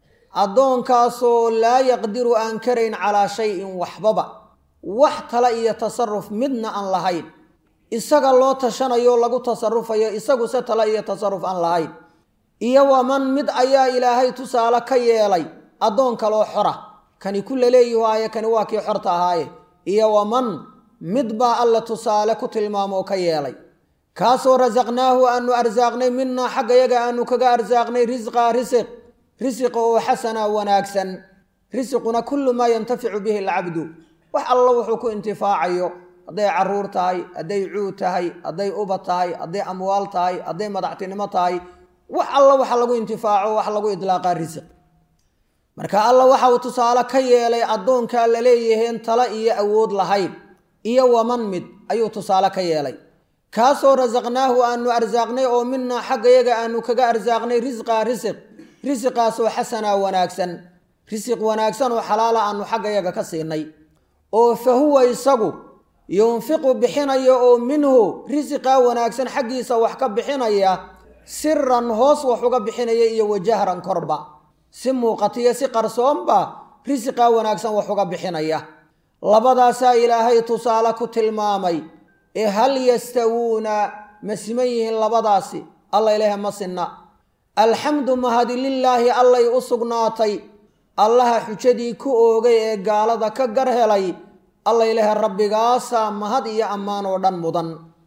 addoonkaasoo laa yaqdiru aan karayn calaa shayin waxbaba wax tala iyo tasaruf midna aan lahayn isaga loo tashanayo lagu tasarufayo isaguse tala iyo tasaruf aan lahayn iyo waman mid ayaa ilaahay tusaale ka yeelay addoon kaloo xora kani ku laleeyihu aaye kani waa kii xorta ahaaye iyo waman mid baa alla tusaale ku tilmaamoo ka yeelay kaasoo rasaqnaahu aanu arsaaqnay minaa xaggayaga aanu kaga arsaaqnay risqaa risiq risiqa oo xasana wanaagsan risiquna kullu maa yantaficu bihi alcabdu wax alla wuxuu ku intifaacayo hadday caruur tahay hadday cuud tahay hadday uba tahay hadday amwaal tahay hadday madaxtinimo tahay wax alla waxa lagu intifaaco wax lagu idlaaqaa risiq marka alla waxa uu tusaale ka yeelay addoonkaa la leeyaheen tala iyo awood lahayn iyo waman mid ayuu tusaale ka yeelay kaasoo rasaqnaahu aanu arsaaqnay oo minaa xaggayaga aanu kaga arsaaqnay risqaa risiq risiqaasoo xasanaa wanaagsan risiq wanaagsan oo xalaala aanu xaggayaga ka siinay oo fa huwa isagu yunfiqu bixinaya oo minhu risiqaa wanaagsan xaggiisa wax ka bixinaya siran hoos wax uga bixinaya iyo wajahran korba si muuqatiyo si qarsoonba risiqaa wanaagsan wax uga bixinaya labadaasaa ilaahay tusaale ku tilmaamay ee hal yastawuuna ma siman yihiin labadaasi alla ilaaha ma sinna alxamdu mahadi lilaahi allay u sugnaatay allaha xujadii ku oogay ee gaalada ka gar helay alla ilaaha rabbigaasaa mahad iyo ammaan oo dhan mudan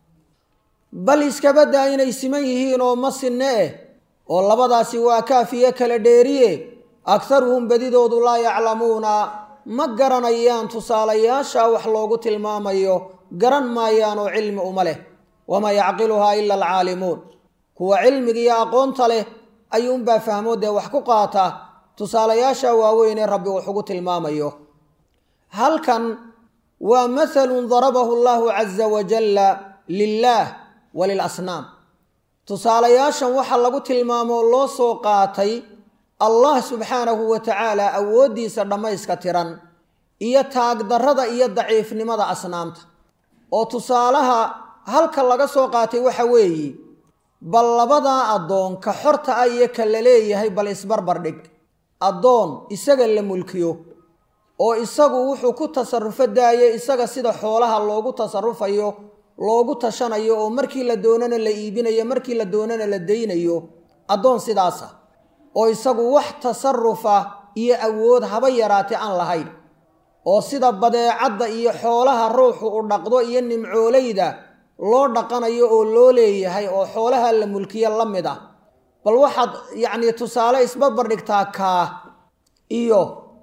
bal iskabadaa inay siman yihiin oo ma sinne eh oo labadaasi waa kaafiyo kala dheeriye akharuhum badidoodu laa yaclamuuna ma garanayaan tusaalayaasha wax loogu tilmaamayo garan maayaan oo cilmi uma leh wamaa yacqiluhaa ila alcaalimuun kuwa cilmiga iyo aqoonta leh ayuunbaa fahmo dee wax ku qaata tusaalayaasha waaweyn ee rabbi wax ugu tilmaamayo halkan waa mathalun darabahu allahu caza wajalla lilaah wa lilasnaam tusaalayaashan waxaa lagu tilmaamoo loo soo qaatay allah subxaanahu wa tacaala awooddiisa dhammayska tiran iyo taagdarrada iyo daciifnimada asnaamta oo tusaalaha halka laga soo qaatay waxa weeye bal labadaa addoon ka xorta ah iyo ka la leeyahay bal isbarbar dhig addoon isaga la mulkiyo oo isagu wuxuu ku tasarufo daaye isaga sida xoolaha loogu tasarufayo loogu tashanayo oo markii la doonana la iibinayo markii la doonana la daynayo addoon sidaasa oo isagu wax tasarufa iyo awood haba yaraatee aan lahayn oo sida badeecadda iyo xoolaha ruuxu u dhaqdo iyo nimcoolayda loo dhaqanayo oo loo leeyahay oo xoolaha la mulkiya la mid ah bal waxaad yacnii tusaale isbarbar dhigtaa kaa iyo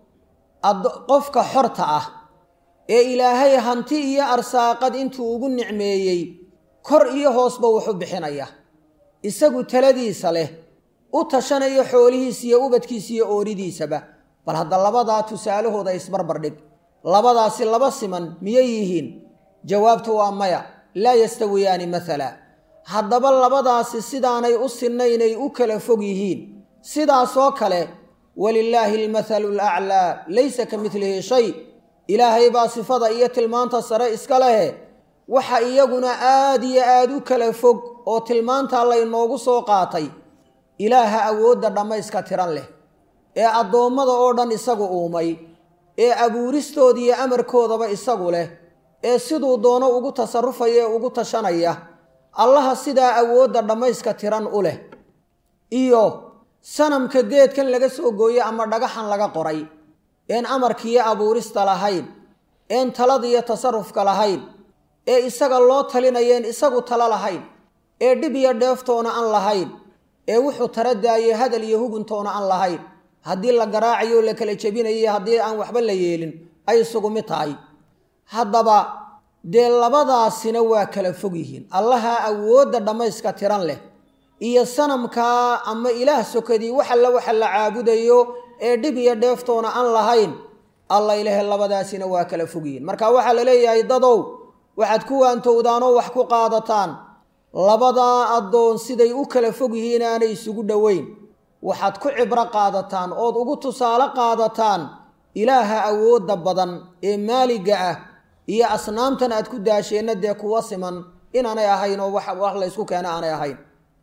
qofka xorta ah ee ilaahay hanti iyo arsaaqad intuu ugu nicmeeyey kor iyo hoosba wuxu bixinaya isagu taladiisa leh u tashanaya xoolihiisa iyo ubadkiisa iyo ooridiisaba bal hadda labadaa tusaalahooda isbarbar dhig labadaasi laba siman miyay yihiin jawaabtu waa maya laa yastawiyaani mathala haddaba labadaasi sidaanay u sinnaynay u kala fog yihiin sidaasoo kale walilaahi almathalu alaclaa laysa ka midlihi shay ilaahay baa sifada iyo tilmaanta sare iska lehe waxa iyaguna aad iyo aad u kala fog oo tilmaantaa laynoogu soo qaatay ilaaha awoodda dhammayska tiran leh ee addoommada oo dhan isagu uumay ee abuuristooda iyo amarkoodaba isagu leh ee siduu doono ugu tasarufaya ee ugu tashanaya allaha sidaa awoodda dhammayska tiran u leh iyo sanamka geedkan laga soo gooye ama dhagaxan laga qoray een amarkiiyo abuurista lahayn een talada iyo tasarufka lahayn ee isaga loo talinayeen isagu talo lahayn ee dhib iyo dheeftoona aan lahayn ee wuxuu tara daayey hadal iyo huguntoona aan lahayn haddii la garaacayo la kala jebinayo haddii aan waxba la yeelin ay isugu mid tahay haddaba dee labadaasina waa kala fog yihiin allaha awoodda dhammayska tiran leh iyo sanamkaa ama ilaah sokadii wax alla waxa la caabudayo ee dhib iyo dheeftoona aan lahayn alla ilahe labadaasina waa kala fog yihiin marka waxaa la leeyahay dadow waxaad ku waantowdaanoo wax ku qaadataan labadaa addoon siday u kala fog yihiin aanay isugu dhoweyn waxaad ku cibro qaadataan ood ugu tusaale qaadataan ilaaha awoodda badan ee maaliga ah iyo asnaamtan aad ku daasheenna dee kuwa siman inaanay ahayn oo wax laysku keena aanay ahayn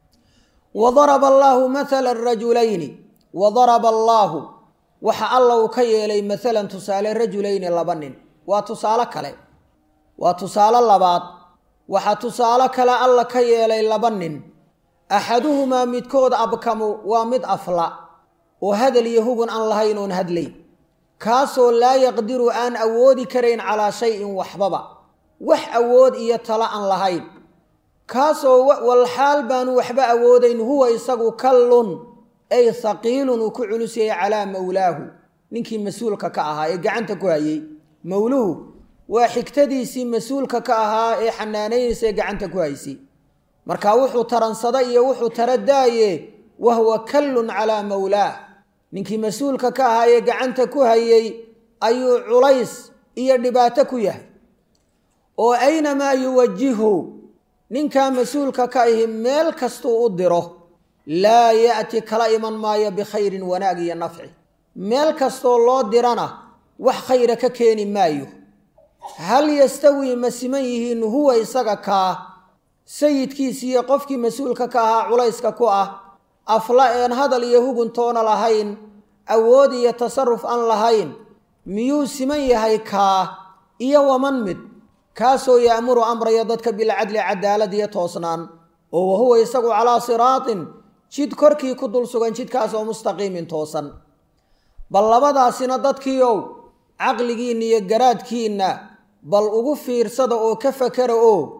wa daraba allaahu mathala rajulayni wa daraba allaahu waxa alla uu ka yeelay maalan tusaale rajulayni laba nin waa tusaale kale waa tusaale labaad waxaa tusaale kale alla ka yeelay laba nin axaduhumaa midkood abkamu waa mid afla oo hadal iyo hugun aan lahayn oon hadlayn kaasoo laa yaqdiru aan awoodi karayn calaa shayin waxbaba wax awood iyo talo aan lahayn kaasoo walxaal baanu waxba awoodayn huwa isagu kallun ay haqiilun uu ku culus yahay calaa mawlaahu ninkii mas-uulka ka ahaa ee gacanta ku hayey mawluhu waa xigtadiisii mas-uulka ka ahaa ee xanaanaynaysa ee gacanta ku haysay marka wuxuu taransada iyo wuxuu tara daaye wahuwa kallun calaa mawlaah ninkii mas-uulka ka ahaa ee gacanta ku hayey ayuu culays iyo dhibaato ku yahay oo aynamaa yuwajihu ninkaa mas-uulka ka ahi meel kastuu u diro laa ya'ti kala iman maayo bikhayrin wanaag iyo nafci meel kastoo loo dirana wax khayra ka keeni maayo hal yastawii ma siman yihiin huwa isaga kaa sayidkiisiiyo qofkii mas-uulka ka ahaa culayska ku ah afla een hadal iyo huguntoona lahayn awood iyo tasaruf aan lahayn miyuu siman yahay kaa iyo waman mid kaasoo ya'muru amraya dadka bilcadli cadaalad iyo toosnaan oo wahuwa isagu calaa siraatin jid korkii ku dul sugan jidkaasoo mustaqiimin toosan bal labadaasina dadkiiow caqligiinna iyo garaadkiinna bal ugu fiirsada oo ka fakara oo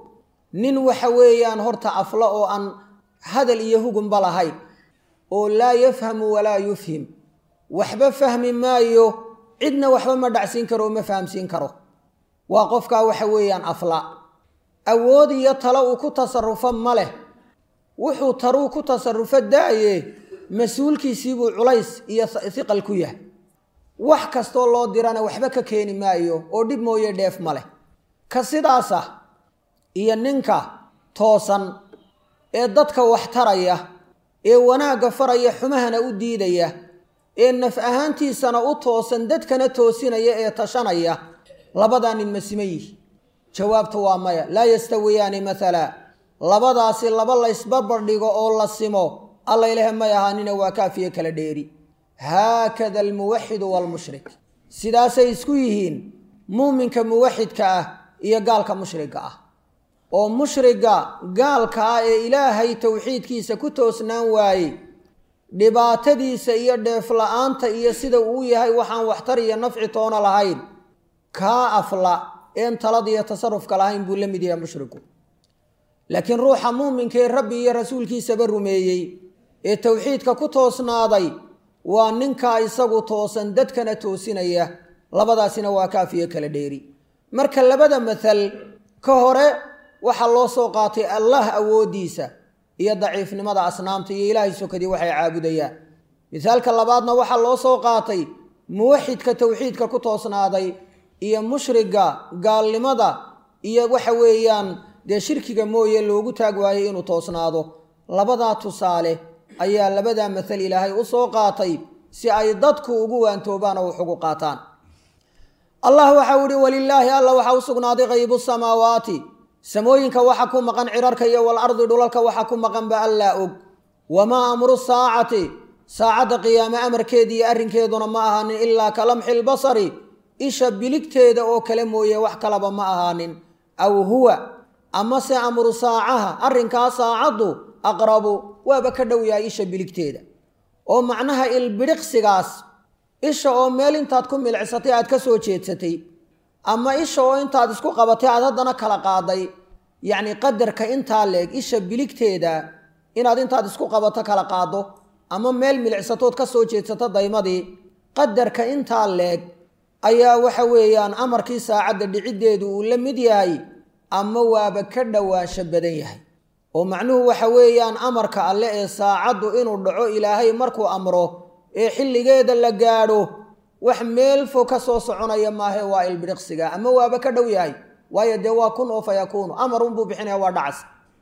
nin waxa weeyaan horta afla oo aan hadal iyo hugunba lahayn oo laa yafhamu walaa yufhim waxba fahmi maayo cidna waxba ma dhacsiin karo oo ma fahamsiin karo waa qofkaa waxa weeyaan afla awood iyo talo uu ku tasarufo ma leh wuxuu taruu ku tasarufo daaye mas-uulkiisiibuu culays iyo hiqal ku yahay wax kastoo loo dirana waxba ka keeni maayo oo dhib mooye dheef ma leh ka sidaas ah iyo ninka toosan ee dadka wax taraya ee wanaagga faraya xumahana u diidaya ee naf ahaantiisana u toosan dadkana toosinaya ee tashanaya labadaa nin ma sima yihi jawaabtu waa maya laa yastawiyaani maala labadaasi laba laysbarbar dhigo oo la simo alla ilahe may ahaanina waa kaafiye kala dheeri haakada almuwaxidu waalmushrik sidaasay isku yihiin muuminka muwaxidka ah iyo gaalka mushriga ah oo mushriga gaalka ah ee ilaahay towxiidkiisa ku toosnaan waayey dhibaatadiisa iyo dheefla-aanta iyo sida uu yahay waxaan waxtar iyo nafci toona lahayn kaa afla een talada iyo tasarufka lahayn buu la mid yahay mushriku laakiin ruuxa muuminka ee rabbi iyo rasuulkiisaba rumeeyey ee towxiidka ku toosnaaday waa ninkaa isagu toosan dadkana toosinaya labadaasina waa kaafiyo kala dheeri marka labada mathal ka hore waxaa loo soo qaatay allah awooddiisa iyo daciifnimada asnaamta iyo ilaahay sokadii waxay caabudayaan mithaalka labaadna waxaa loo soo qaatay muwaxidka towxiidka ku toosnaaday iyo mushriga gaalnimada iyo waxa weeyaan dee shirkiga mooye loogu taag waayey inuu toosnaado labadaa tusaale ayaa labadaa mathal ilaahay u soo qaatay si ay dadku ugu waantoobaan oo wax ugu qaataan allah waxau ihi walilaahi alla waxaa u sugnaaday qaybu samaawaati samooyinka waxa ku maqan cirarka iyo walardi dhulalka waxa ku maqanba allaa og wamaa amru saacati saacadda qiyaame amarkeedi iyo arrinkeeduna ma ahaanin ilaa ka lamxi lbasari isha biligteeda oo kale mooye wax kalaba ma ahaanin aw huwa amase amru saacaha arrinkaa saacaddu aqrabu waaba ka dhow yahay isha biligteeda oo macnaha ilbidhiqsigaas isha oo meel intaad ku milicsatay aad ka soo jeedsatay ama isha oo intaad isku qabatay aad haddana kala qaaday yacni qadarka intaa leeg isha biligteeda inaad intaad isku qabato kala qaado ama meel milicsatood ka soo jeedsato daymadii qadarka intaa leeg ayaa waxa weeyaan amarkii saacadda dhiciddeedu uu la mid yahay ama waaba ka dhowaansho badan yahay oo macnuhu waxa weeyaan amarka alle ee saacaddu inuu dhaco ilaahay markuu amro ee xilligeeda la gaadho wax meel fog ka soo soconaya maahe waa ilbidhiqsiga ama waaba ka dhow yahay waayo dee waa kun oo fa yakuunu amar unbuu bixinaya waa dhacas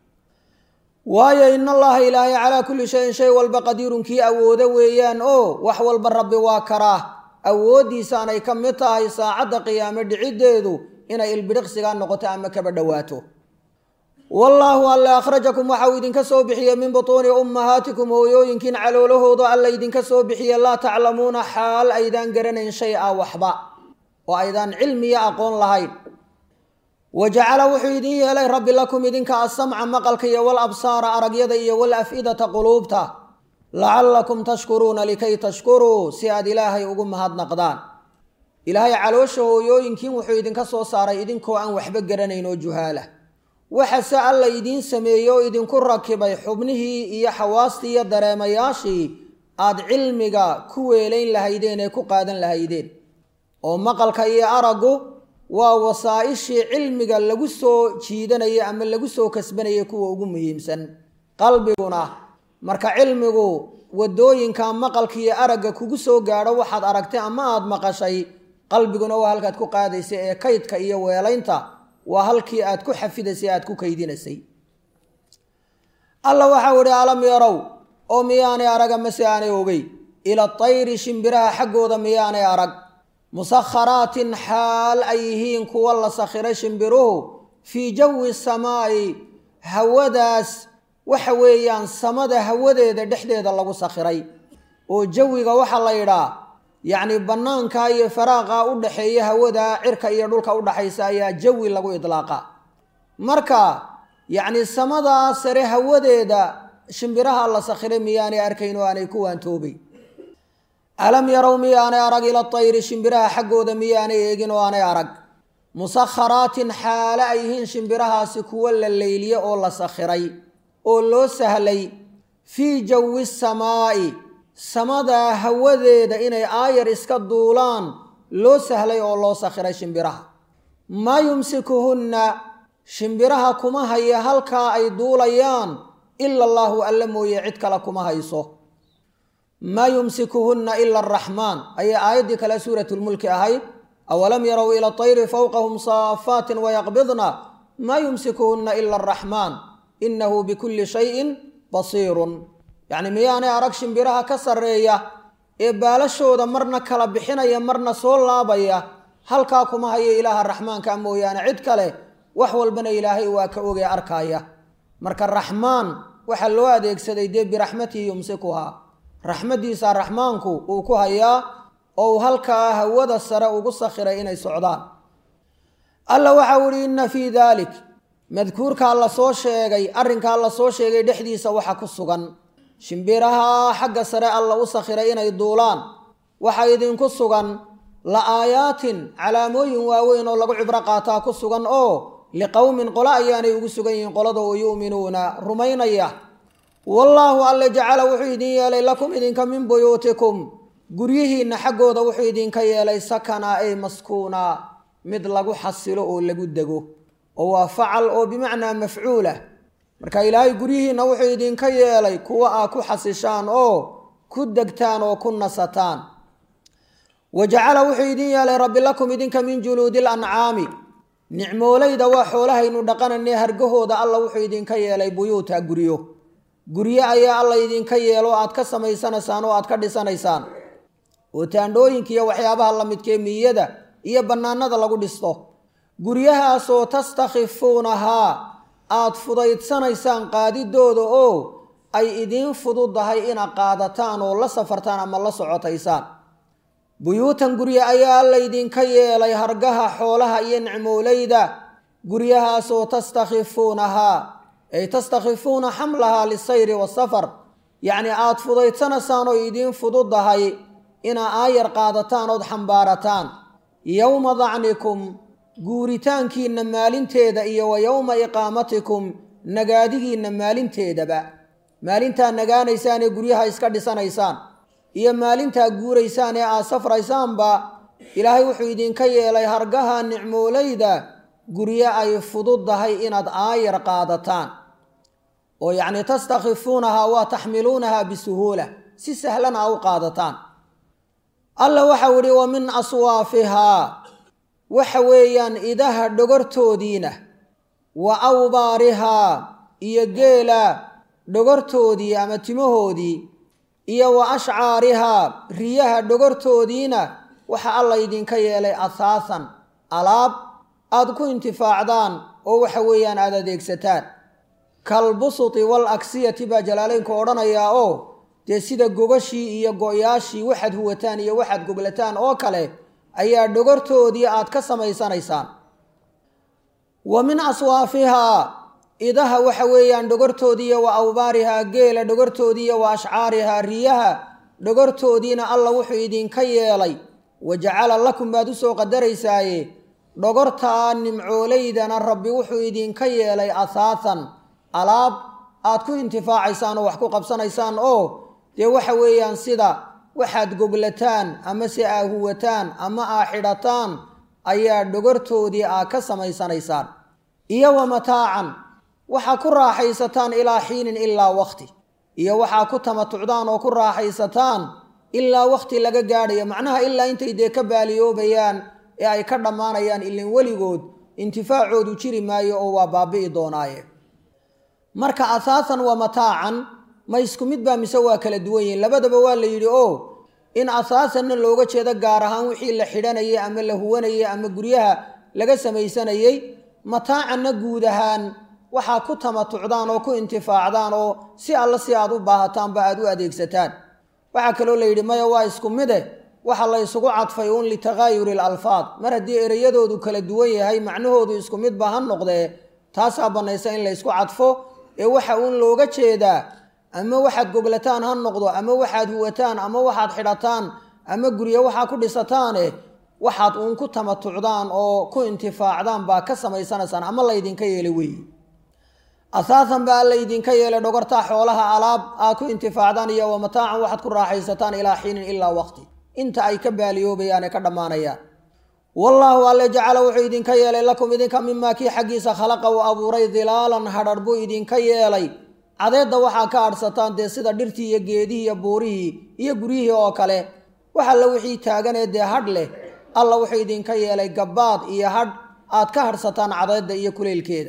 waayo in allaha ilaahay calaa kulli shayin shay walba qadiirun kii awoodo weeyaan oo wax walba rabbi waa karaa awooddiisaanay ka mid tahay saacadda qiyaame dhiciddeedu inay ilbidhiqsigaa noqoto ama kaba dhowaato wallaahu alle akhrajakum waxa uu idinka soo bixiyey min butuuni ummahaatikum hooyooyinkiin caloolahooda alla idinka soo bixiye laa taclamuuna xaal aydaan garanayn shay a waxba oo aydaan cilmiyo aqoon lahayn wa jacala wuxuu idin yeelay rabbi lakum idinka asamca maqalka iyo wal absaara aragyada iyo wal af-idata quluubta lacallakum tashkuruuna likay tashkuruu si aad ilaahay ugu mahadnaqdaan ilaahay caloosha hooyooyinkiin wuxuu idinka soo saaray idinkoo aan waxba garanayn oo juhaala waxase alla idiin sameeyey oo idinku rakibay xubnihii iyo xawaastii iyo dareemayaashii aad cilmiga ku weelayn lahaydeen ee ku qaadan lahaydeen oo maqalka iyo araggu waa wasaa-ishii cilmiga lagu soo jiidanaya ama lagu soo kasbanaya kuwa ugu muhiimsan qalbiguna marka cilmigu wadooyinka maqalka iyo aragga kugu soo gaadho waxaad aragtay ama aada maqashay qalbiguna waa halkaad ku qaadaysay ee kaydka iyo weelaynta waa halkii aad ku xafidaysay aad ku kaydinaysay alla waxau ihi alam yarow oo miyaanay araga mase aanay ogey ila tayri shimbiraha xaggooda miyaanay arag musakharaatin xaal ay yihiin kuwa la sakhiray shimbiruhu fii jawi samaa'i hawadaas waxa weeyaan samada hawadeeda dhexdeeda lagu sakhiray oo jawiga waxaa la yidhaa yacni bannaanka iyo faraaqa u dhaxeeya hawada cirka iyo dhulka udhaxaysa ayaa jawi lagu idlaaqa marka yacni samadaa sare hawadeeda shimbiraha la sakhiray miyaanay arkayn oo aanay ku waantoobay alam yarow miyaanay arag ila tayri shimbiraha xaggooda miyaanay eegin oo aanay arag musakharaatin xaale ay yihiin shimbirahaasi kuwo la leyliye oo la sakhiray oo loo sahlay fii jawi samaa'i samadaa hawadeeda inay aayar iska duulaan loo sahlay oo loo sakhiray shimbiraha maa yumsikuhunna shimbiraha kuma haya halkaa ay duulayaan ila allaahu alla mooye cid kale kuma hayso maa yumsikuhunna ila araxmaan ayay aayaddii kale suuratulmulki ahayd awalam yarow ila tayri fowqahum saafaatin wayaqbidna maa yumsikuhunna ila araxmaan inahu bikulli shayin basiirun yacni miyaanay arag shimbiraha ka sarreeya ee baalashooda marna kala bixinaya marna soo laabaya halkaa kuma haya ilaaha raxmaanka mooyaane cid kale wax walbana ilaahay waa ka ogee arkaaya marka raxmaan waxaa loo adeegsaday dee biraxmatihi yumsikuhaa raxmaddiisa raxmaanku uu ku hayaa oo uu halkaa hawada sare ugu sakhiray inay socdaan alla waxau ihi inna fii daalik madkuurkaa la soo sheegay arrinkaa la soo sheegay dhexdiisa waxa ku sugan shimbiraha xagga sare alla u sakhiray inay duulaan waxaa idinku sugan la aayaatin calaamooyin waaweyn oo lagu cibro qaataa ku sugan oo liqowmin qolo ayaanay ugu sugan yihiin qolada oo yu'minuuna rumaynaya wallaahu alle jacala wuxuu idin yeelay lakum idinka min buyuutikum guryihiinna xaggooda wuxuu idinka yeelay sakanaa ay maskuunaa mid lagu xasilo oo lagu dego oo waa facal oo bimacnaa mafcuulah marka ilaahay guryihiinna wuxuu idinka yeelay kuwa aa ku xasishaan oo ku degtaan oo ku nasataan wa jacala wuxuu idin yeelay rabbi lakum idinka min juluudi lancaami nicmoolayda waa xoolahaynu dhaqanane hargahooda alla wuxuu idinka yeelay buyuuta guryo guryo ayaa alla idinka yeelo aad ka samaysanaysaan oo aad ka dhisanaysaan oo taandhooyinka iyo waxyaabaha la midkee miyada iyo bannaanada lagu dhisto guryahaasoo tastakhifuunahaa aad fudaydsanaysaan qaadidooda oo ay idiin fududahay inaad qaadataan oo la safartaan ama la socotaysaan buyuutan gurye ayaa alla idinka yeelay hargaha xoolaha iyo nicmoolayda guryahaasoo tastakhifuunahaa ay tastakhifuuna xamlahaa lisayri wasafar yacni aada fudaydsanaysaan oo idiin fududahay inaa aayar qaadataan ood xambaarataan yowma dacnikum guuritaankiinna maalinteeda iyo wa yowma iqaamatikum nagaadigiinna maalinteedaba maalintaa nagaanaysaan ee guryaha iska dhisanaysaan iyo maalintaa guuraysaan ee aad safraysaanba ilaahay wuxuu idinka yeelay hargaha nicmoolayda guryo ay fududdahay inaad aayar qaadataan oo yacni tastakhifuunahaa waa taxmiluunahaa bisuhuula si sahlan aa u qaadataan alla waxau idhi wa min aswaafihaa waxa weeyaan idaha dhogortoodiina wa awbaarihaa iyo geela dhogortoodii ama timahoodii iyo wa ashcaarihaa riyaha dhogortoodiina waxa alla idinka yeelay asaasan alaab aada ku intifaacdaan oo waxa weeyaan aada adeegsataan kalbusuti wal aksiyati baa jalaaleynku odhanayaa oo dee sida gogashii iyo go-yaashii waxaad huwataan iyo waxaad goglataan oo kale ayaa dhogortoodii aad ka samaysanaysaan wa min aswaafihaa idaha waxa weeyaan dhogortoodiiyo wa awbaarihaa geela dhogortoodiiyo wa ashcaarihaa riyaha dhogortoodiina alla wuxuu idinka yeelay wa jacala lakum baad usoo qadaraysaaye dhogortaa nimcoolaydana rabbi wuxuu idinka yeelay asaasan alaab aad ku intifaacaysaan oo wax ku qabsanaysaan oo dee waxa weeyaan sida waxaad goglataan ama se aa huwataan ama aa xidhataan ayaa dhogortoodii aa ka samaysanaysaan iyo wa mataacan waxaa ku raaxaysataan ilaa xiinin ilaa wakti iyo waxaa ku tamatucdaan oo ku raaxaysataan ilaa wakti laga gaadhayo macnaha ilaa intay dee ka baaliyoobayaan ee ay ka dhammaanayaan ilin weligood intifaacoodu jiri maayo oo waa baabi'i doonaaye marka asaasan waa mataacan ma isku mid baa mise waa kala duwan yihiin labadaba waa la yidhi oo in asaasanna looga jeedo gaar ahaan wixii la xidhanayay ama la huwanayay ama guryaha laga samaysanayey mataacanna guud ahaan waxaa ku tamatucdaan oo ku intifaacdaan oo si alla si aad u baahataanba aad u adeegsataan waxaa kaloo la yidhi maya waa isku mide waxa la ysugu cadfay uun litakaayuri alalfaad mar haddii ereyadoodu kala duwan yahay macnahoodu isku midba ha noqdee taasaa bannaysa in la ysku cadfo ee waxa uun looga jeedaa ama waxaad goglataan ha noqdo ama waxaad huwataan ama waxaad xidhataan ama guryo waxaa ku dhisataane waxaad uun ku tamatucdaan oo ku intifaacdaan baa ka samaysanaysaan ama laydinka yeelay weeye asaasan baa laydinka yeelay dhogortaa xoolaha alaab aad ku intifaacdaan iyo wa mataacan waxaad ku raaxaysataan ilaa xiinin ilaa waqti inta ay ka baaliyoobayaan ee ka dhammaanayaan wallaahu alle jacala wuxuu idinka yeelay lakum idinka mimaa kii xaggiisa khalaqa uu abuuray dilaalan hadhar buu idinka yeelay cadeedda waxaa ka adhsataan dee sida dhirtii iyo geedihii iyo buurihii iyo guryihii oo kale wax alla wixii taaganee dee hadh leh alla wuxuu idinka yeelay gabbaad iyo hadh aad ka hadhsataan cadeedda iyo kuleylkeeda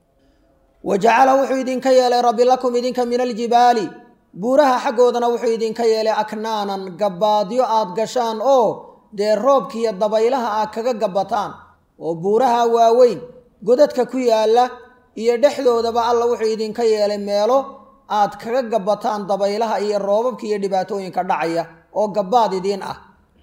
wa jacala wuxuu idinka yeelay rabbi lakum idinka min aljibaali buuraha xaggoodana wuxuu idinka yeelay aknaanan gabbaadyo aad gashaan oo dee roobkiiyo dabaylaha aad kaga gabbataan oo buuraha waaweyn godadka ku yaalla iyo dhexdoodaba alla wuxuu idinka yeelay meelo aad kaga gabbataan dabaylaha iyo roobabka iyo dhibaatooyinka dhacaya oo gabbaad idiin ah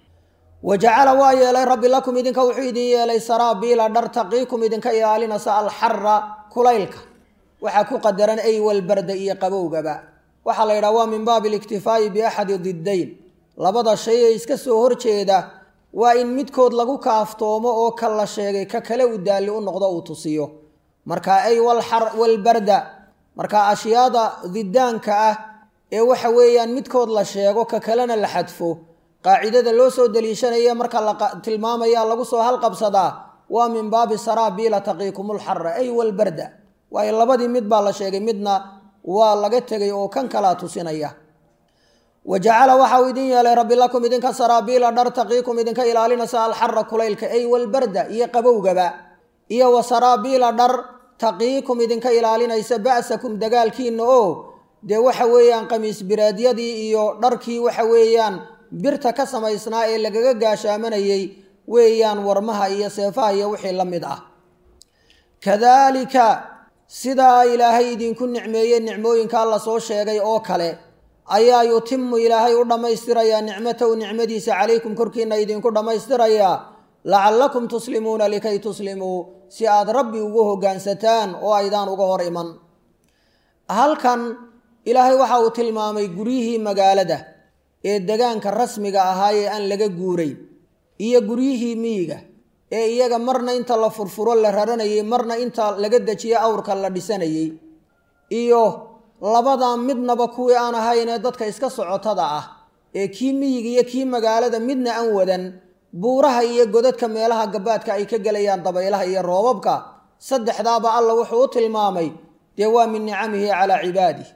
wa jacala waa yeelay rabbi lakum idinka wuxuu idin yeelay saraabiila dhar taqiikum idinka ilaalinaysa alxara kulaylka waxaa ku qadaran ay walbarda iyo qabowgaba waxaa la yidhaha waa min baabi aliktifaa'i biaxadi diddayn labada shay ee iska soo horjeeda waa in midkood lagu kaaftoomo oo ka la sheegay ka kale u daalli u noqdo uu tusiyo marka ay walbarda marka ashyaada didaanka ah ee waxa weeyaan midkood la sheego ka kalena la xadfo qaacidada loo soo daliishanaya marka la tilmaamaya lagu soo halqabsadaa waa min baabi saraabiila taqiikumulxara ay walbarda waayo labadii mid baa la sheegay midna waa laga tegay oo kan kalaa tusinaya wa jacala waxa uu idin yeelay rabbi lakum idinka saraabiila dhar taqiikum idinka ilaalinaysa alxara kulaylka ay walbarda iyo qabowgaba iyo wa saraabiila dhar taqiikum idinka ilaalinaysa ba'sakum dagaalkiina oo dee waxa weeyaan qamiis biraadyadii iyo dharkii waxa weeyaan birta ka samaysnaa ee lagaga gaashaamanayey weeyaan warmaha iyo seefaha iyo wixii la mid ah kadaalika sidaa ilaahay idinku nicmeeyey nicmooyinka alla soo sheegay oo kale ayaa yutimu ilaahay u dhammaystirayaa nicmatahu nicmadiisa calaykum korkiina idinku dhammaystirayaa lacallakum tuslimuuna likay tuslimuu si aad rabbi ugu hoggaansataan oo aydaan uga hor iman halkan ilaahay waxa uu tilmaamay guryihii magaalada ee degaanka rasmiga ahaa ee aan laga guuray iyo guryihii miyiga ee iyaga marna inta la furfuro la raranayey marna inta laga dejiyo awrka la dhisanayey iyo labadaa midnaba kuwii aan ahaynee dadka iska socotada ah ee kii miyiga iyo kii magaalada midna aan wadan buuraha iyo godadka meelaha gabaadka ay ka gelayaan dabaylaha iyo roobabka saddexdaaba alla wuxuu u tilmaamay dee waa min nicamihi calaa cibaadih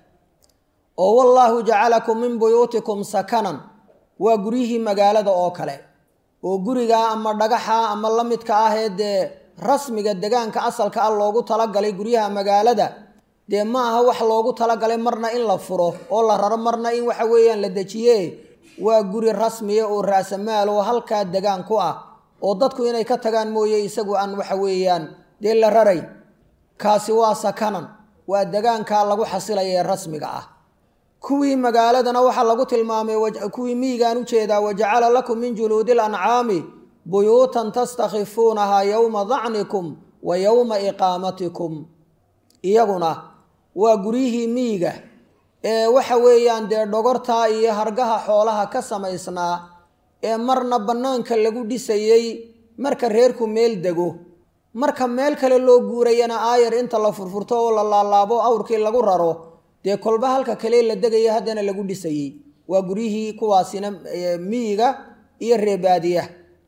oo wallaahu jacalakum min buyuutikum sakanan waa guryihii magaalada oo kale oo guriga ama dhagaxa ama la midka ah ee dee rasmiga degaanka asalka ah loogu talagalay guryaha magaalada dee ma aha wax loogu talagalay marna in la furo oo la raro marna in waxa weeyaan la dejiye waa guri rasmiya oo raasamaal oo halkaa degaan ku ah oo dadku inay ka tagaan mooye isagu aan waxa weeyaan dee la rarayn kaasi waa sakanan waa degaankaa lagu xasilaya ee rasmiga ah kuwii magaaladana waxaa lagu tilmaamay kuwii miyigaan ujeedaa wajacala lakum min juluudi lancaami buyuutan tastakhifuunahaa yowma dacnikum wa yowma iqaamatikum iyaguna waa guryihii miyiga ee waxa weeyaan dee dhogortaa iyo hargaha xoolaha ka samaysnaa ee marna bannaanka lagu dhisayey marka reerku meel dego marka meel kale loo guurayana aayar inta la furfurto oo la laalaabo awrkii lagu raro dee kolba halka kale la degaya haddana lagu dhisayey waa guryihii kuwaasina miyiga iyo reebaadiya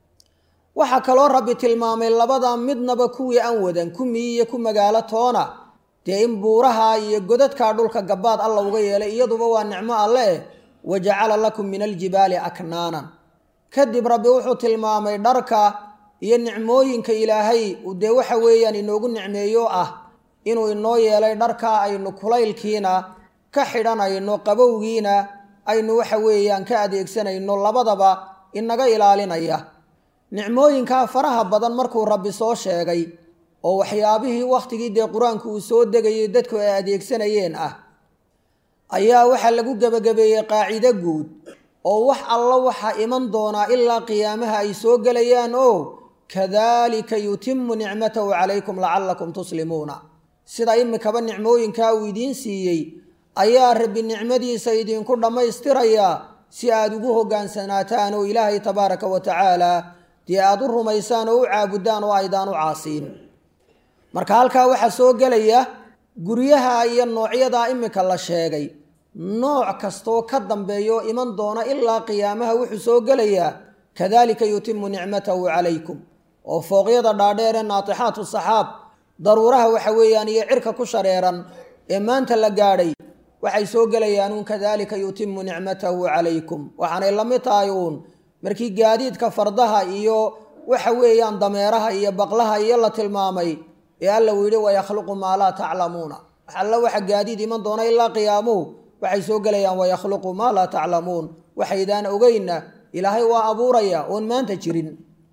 waxaa kaloo rabbi tilmaamay labada midnaba kuwii aan wadan ku miyi iyo ku magaalo toona dee in buuraha iyo godadkaa dhulka gabaad alla uga yeelay iyaduba waa nicmo alle eh wa jacala lakum min aljibaali aknaanan kadib rabbi wuxuu tilmaamay dharka iyo nicmooyinka ilaahay dee waxa weeyaan inoogu nicmeeyo ah inuu inoo yeelay dharka aynu kulaylkiina ka xidhanayno qabowgiina aynu waxa weeyaan ka adeegsanayno labadaba inaga ilaalinaya nicmooyinkaa faraha badan markuu rabbi soo sheegay oo waxyaabihii wakhtigii dee qur-aanku uu soo degayay dadku ay adeegsanayeen ah ayaa waxaa lagu gebagabeeyey qaacido guud oo wax alla waxaa iman doonaa ilaa qiyaamaha ay soo gelayaan oo kadaalika yutimu nicmatahu calaykum lacallakum tuslimuuna sida imikaba nicmooyinkaa uu idiin siiyey ayaa rabbi nicmadiisa idinku dhammaystirayaa si aada ugu hoggaansanaataan oo ilaahay tabaaraka wa tacaala dee aada u rumaysaan oo u caabudaan oo aydaan u caasiin marka halkaa waxaa soo gelaya guryaha iyo noocyadaa imika la sheegay nooc kastoo ka dambeeyo iman doona ilaa qiyaamaha wuxuu soo gelayaa kadalika yutimu nicmatahu calaykum oo fooqyada dhaadheer ee naatixaatu saxaab daruuraha waxa weeyaan iyo cirka ku shareeran ee maanta la gaadhay waxay soo gelayaan uun kadalika yutimu nicmatahu calaykum waxaanay la mid tahay uun markii gaadiidka fardaha iyo waxa weeyaan dameeraha iyo baqlaha iyo la tilmaamay ee alla uu yidhi wayakhluqu maa laa taclamuuna alla waxa gaadiid iman doona ilaa qiyaamuhu waxay soo gelayaan wayakhluqu maa laa taclamuun waxaydaan ogeyna ilaahay waa abuuraya oon maanta jirin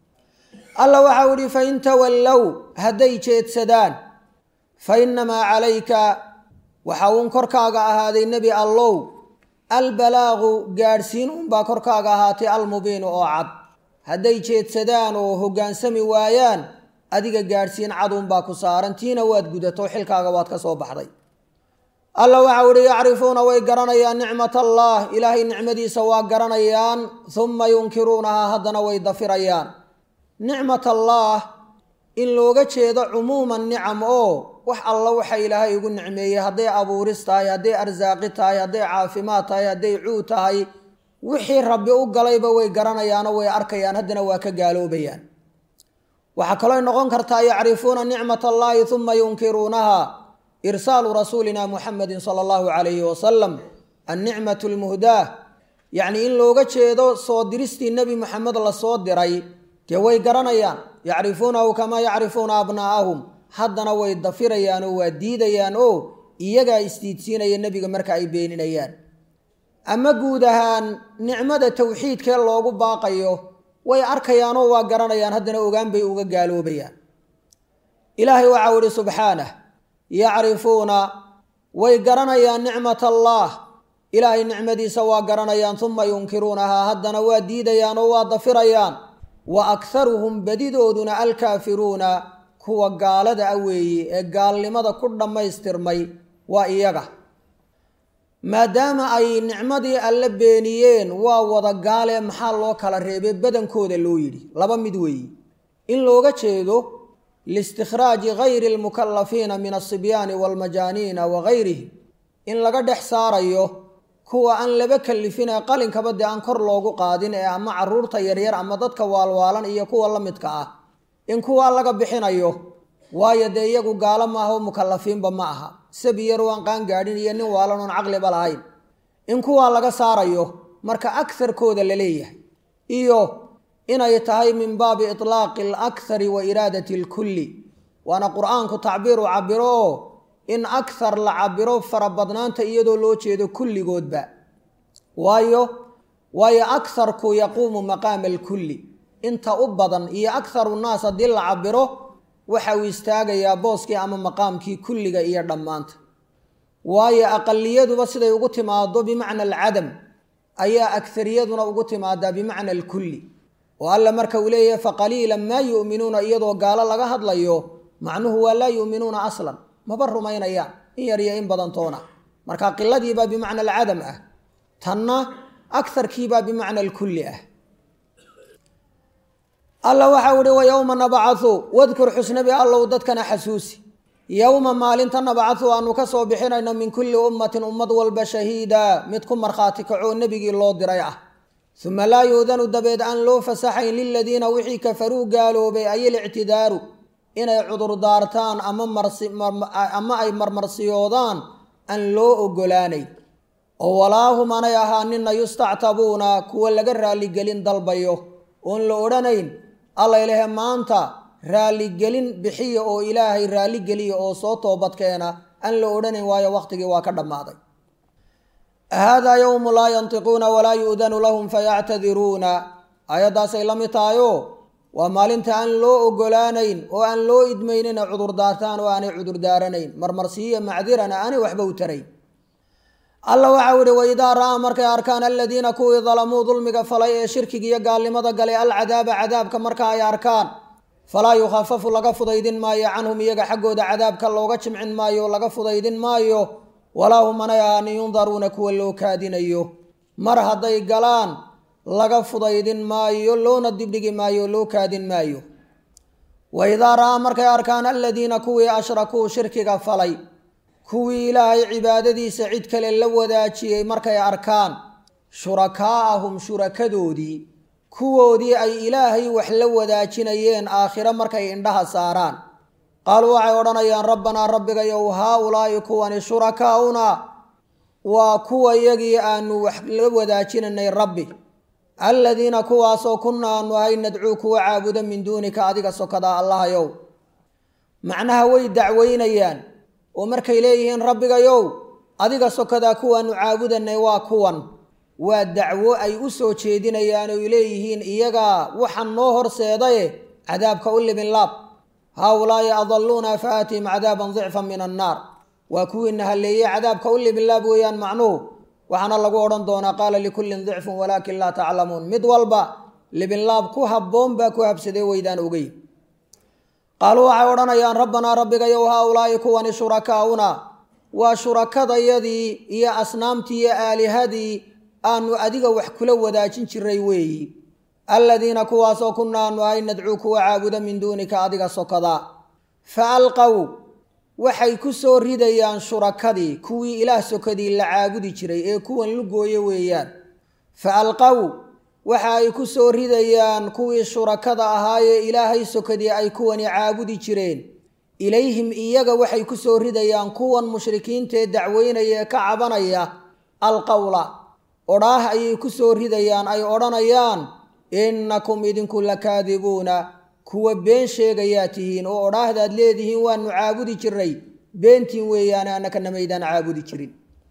alla waxau ihi fain tawallow hadday jeedsadaan fa innamaa calayka waxa uun korkaaga ahaaday nebi allow albalaagu gaadhsiin unbaa korkaaga ahaatay almubiinu oo cad hadday jeedsadaan oo hoggaansami waayaan adiga gaadhsiin cad unbaa ku saaran tiina waad gudato xilkaaga waad ka soo baxday alla waxau ihi yacrifuuna way garanayaan nicmat allah ilaahay nicmadiisa waa garanayaan humma yunkiruunahaa haddana way dafirayaan nicmat allaah in looga jeedo cumuuman nicam oo wax alla waxa ilaahay igu nicmeeyey hadday abuuris tahay hadday arsaaqi tahay hadday caafimaad tahay hadday cuud tahay wixii rabbi u galayba way garanayaanoo way arkayaan haddana waa ka gaaloobayaan waxaa kaloo noqon kartaa yacrifuuna nicmat allaahi uma yunkiruunaha irsaalu rasuulina muxamedin sala allahu calayhi wasalam annicmatu lmuhdaah yacnii in looga jeedo soo diristii nebi moxamed lasoo diray dee way garanayaan yacrifuunahu kamaa yacrifuuna abnaa'ahum haddana way dafirayaan oo waa diidayaan oo iyagaa isdiidsiinaya nebiga marka ay beeninayaan ama guud ahaan nicmada towxiidkee loogu baaqayo way arkayaanoo waa garanayaan haddana ogaan bay uga gaaloobayaan ilaahay waxau ihi subxaanah yacrifuuna way garanayaan nicmat allaah ilaahay nicmadiisa waa garanayaan uma yunkiruunahaa haddana waa diidayaan oo waa dafirayaan wa akharuhum badidooduna alkaafiruuna kuwa gaalada a weeye ee gaalnimada ku dhammaystirmay waa iyaga maadaama ay nicmadii alle beeniyeen waa wada gaale maxaa loo kala reebay badankooda loo yidhi laba mid weeye in looga jeedo liistikhraaji gayri almukalafiina min alsibyaani waalmajaaniina wa gayrihim in laga dhex saarayo kuwa aan laba kalifin ee qalinkaba dee aan kor loogu qaadin ee ama caruurta yaryar ama dadka waalwaalan iyo kuwa la midka ah in kuwaa laga bixinayo waayo dee iyagu gaalo maaha oo mukalafiinba ma aha sabi yar waan qaan gaadhin iyo nin waalan oon caqliba lahayn in kuwaa laga saarayo marka akarkooda la leeyahay iyo inay tahay min baabi itlaaqi alakhari wa iraadati alkulli waana qur-aanku tacbiiru cabiro oo in akhar la cabiro farabadnaanta iyadoo loo jeedo kulligoodba waayo waayo akharku yaquumu maqaama alkulli inta u badan iyo akharu naas haddii la cabiro waxa uu istaagayaa booskii ama maqaamkii kulliga iyo dhammaanta waayo aqaliyaduba siday ugu timaado bimacna alcadam ayaa akariyaduna ugu timaadaa bimacna alkulli oo alla marka uu leeyahay faqaliilan maa yu'minuuna iyadoo gaalo laga hadlayo macnuhu waa laa yu'minuuna aslan maba rumaynayaan in yar iyo in badantoona marka qiladiibaa bimacna alcadam ah tanna akarkiibaa bimacna alkulli ah alla waxau ihi wa yowma nabcathu wadkur xusnabi allow dadkana xasuusi yowma maalinta nabcathu aanu ka soo bixinayno min kulli ummatin ummad walba shahiida mid ku markhaati kacoo nebigii loo diray ah uma laa yuudanu dabeed aan loo fasaxayn liladiina wixii kafaruu gaaloobay ay ilictidaaru inay cudurdaartaan ama ay marmarsiyoodaan aan loo ogolaanay oo walaahum anay ahaanina yustactabuuna kuwa laga raaligelin dalbayo oon la odhanayn alla ilahe maanta raaligelin bixiya oo ilaahay raaligeliya oo soo toobadkeena aan la odhanayn waayo wakhtigii waa ka dhammaaday haadaa yowmu laa yantiquuna walaa yu'danu lahum fayactadiruuna aayaddaasay la mid tahayo waa maalinta aan loo ogolaanayn oo aan loo idmaynin ay cudurdaartaan oo aanay cudurdaaranayn marmarsiiyo macdirana aanay waxba u tarayn alla waxau ihi waidaa ra'aa markay arkaan aladiina kuwii dalamuu dulmiga falay ee shirkiga iyo gaalnimada galay alcadaaba cadaabka marka ay arkaan falaa yukhafafu laga fudaydin maayo canhum iyaga xaggooda cadaabka looga jimcin maayo o laga fudaydin maayo walaa hum anay ahaanin yundaruuna kuwa loo kaadinayo mar hadday galaan laga fudaydin maayo loona dibdhigi maayo loo kaadin maayo wa idaa ra'aa markay arkaan aladiina kuwii ashrakuu shirkiga falay kuwii ilaahay cibaadadiisa cid kale la wadaajiyey markay arkaan shurakaa'ahum shurakadoodii kuwoodii ay ilaahay wax la wadaajinayeen aakhiro markay indhaha saaraan qaaluu waxay odhanayaan rabbanaa rabbigayow haa ulaa'i kuwani shurakaa'una waa kuwa yagii aanu wax la wadaajinanay rabbi aladiina kuwaasoo kunna aanu ahay nadcuu kuwa caabuda min duunika adiga sokadaa allahayow macnaha way dacweynayaan oo markay leeyihiin rabbigayow adiga sokadaa kuwaanu caabudanay waa kuwan waa dacwo ay u soo jeedinayaan oy leeyihiin iyagaa waxaan noo horseedaye cadaabka u libin laab haaulaa'i adaluuna fa aatihim cadaaban dicfan min annaar waa kuwiina halleeyey cadaabka u libin laab weeyaan macnuhu waxaana lagu odhan doonaa qaala likullin dicfun walaakin laa taclamuun mid walba libinlaab ku habboon baa ku habsadee weydaan ogey qaaluu waxay odhanayaan rabbanaa rabbigayow haaulaa'i kuwani shurakaa'una waa shurakadayadii iyo asnaamtii iyo aalihadii aanu adiga wax kula wadaajin jiray weeyi aladiina kuwaasoo kunna aanu ahay nadcuu kuwa caabuda min duunika adiga sokadaa fa alqow waxay ku soo ridayaan shurakadii kuwii ilaah sokadii la caabudi jiray ee kuwan lugooye weeyaan fa alqow waxa ay ku soo ridayaan kuwii shurakada ahaayee ilaahay sokadii ay kuwani caabudi jireen ilayhim iyaga waxay ku soo ridayaan kuwan mushrikiintaee dacweynaya ee ka cabanaya alqowla odhaah ayay ku soo ridayaan ay odhanayaan innakum idinku lakaadibuuna kuwa been sheegayaa tihiin oo odhaahdaad leedihiin waanu caabudi jiray beentiin weeyaane annakana maydaan caabudi jirin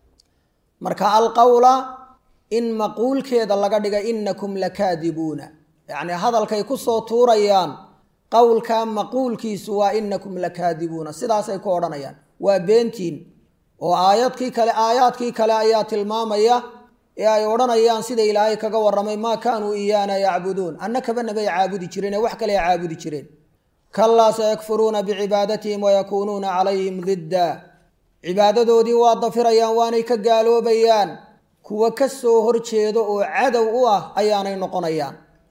marka alqowla in maquulkeeda laga dhiga innakum lakaadibuuna yacnii hadalkay ku soo tuurayaan qowlkaa maquulkiisu waa innakum lakaadibuuna sidaasay ku odhanayaan waa beentiin oo aayadkii kale aayaadkii kale ayaa tilmaamaya ee ay odhanayaan sida ilaahay kaga warramay maa kaanuu iyaana yacbuduun annakaba nabay caabudi jireen ee wax kale ay caabudi jireen kalaa sayakfuruuna bicibaadatihim wayakuunuuna calayhim didda cibaadadoodii waa dafirayaan waanay ka gaaloobayaan kuwa ka soo horjeedo oo cadow u ah ayaanay noqonayaan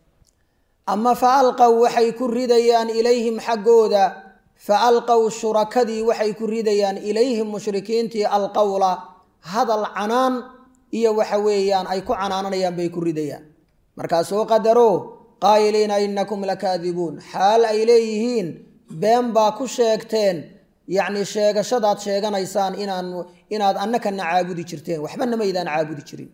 ama fa alqow waxay ku ridayaan ilayhim xaggooda fa alqow shurakadii waxay ku ridayaan ilayhim mushrikiintii alqowla hadal canaan iyo waxa weeyaan ay ku canaananayaan bay ku ridayaan markaasoo qadaro qaayiliina innakum lakaadibuun xaal ay leeyihiin been baa ku sheegteen yacni sheegashadaad sheeganaysaan inaan inaad annakana caabudi jirteen waxbana maydaan caabudi jirin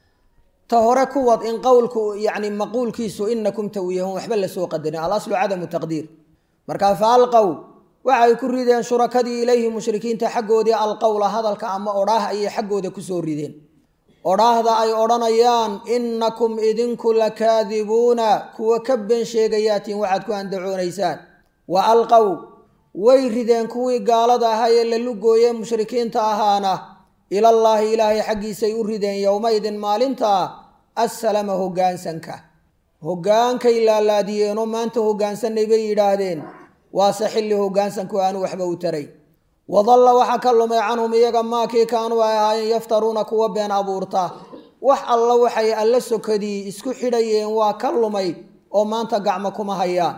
ta hore kuwad in qowlku yacni maquulkiisu inakum tawiyahun waxba lasoo qadarin alaslu cadamu taqdiir markaa fa alqow waxay ku rideen shurakadii ilayhi mushrikiinta xaggoodii alqowla hadalka ama odhaah ayay xaggooda kusoo rideen odhaahda ay odhanayaan innakum idinku lakaadibuuna kuwa ka been sheegayaatiin waxaad ku andacoonaysaan wa alqow way rideen kuwii gaalada ahaa ee la lugooye mushrikiinta ahaana ilallaahi ilaahay xaggiisay u rideen yowmaydin maalintaa assalama hoggaansanka hoggaankay laalaadiyeenoo maanta hoggaansanay bay yidhaahdeen waase xilli hoggaansanku aanu waxba u taray wadalla waxaa ka lumay canhum iyaga maakii kaanuu ay ahaayeen yaftaruuna kuwa been abuurta wax alla waxay alla sokadii isku xidhayeen waa ka lumay oo maanta gacmo kuma hayaan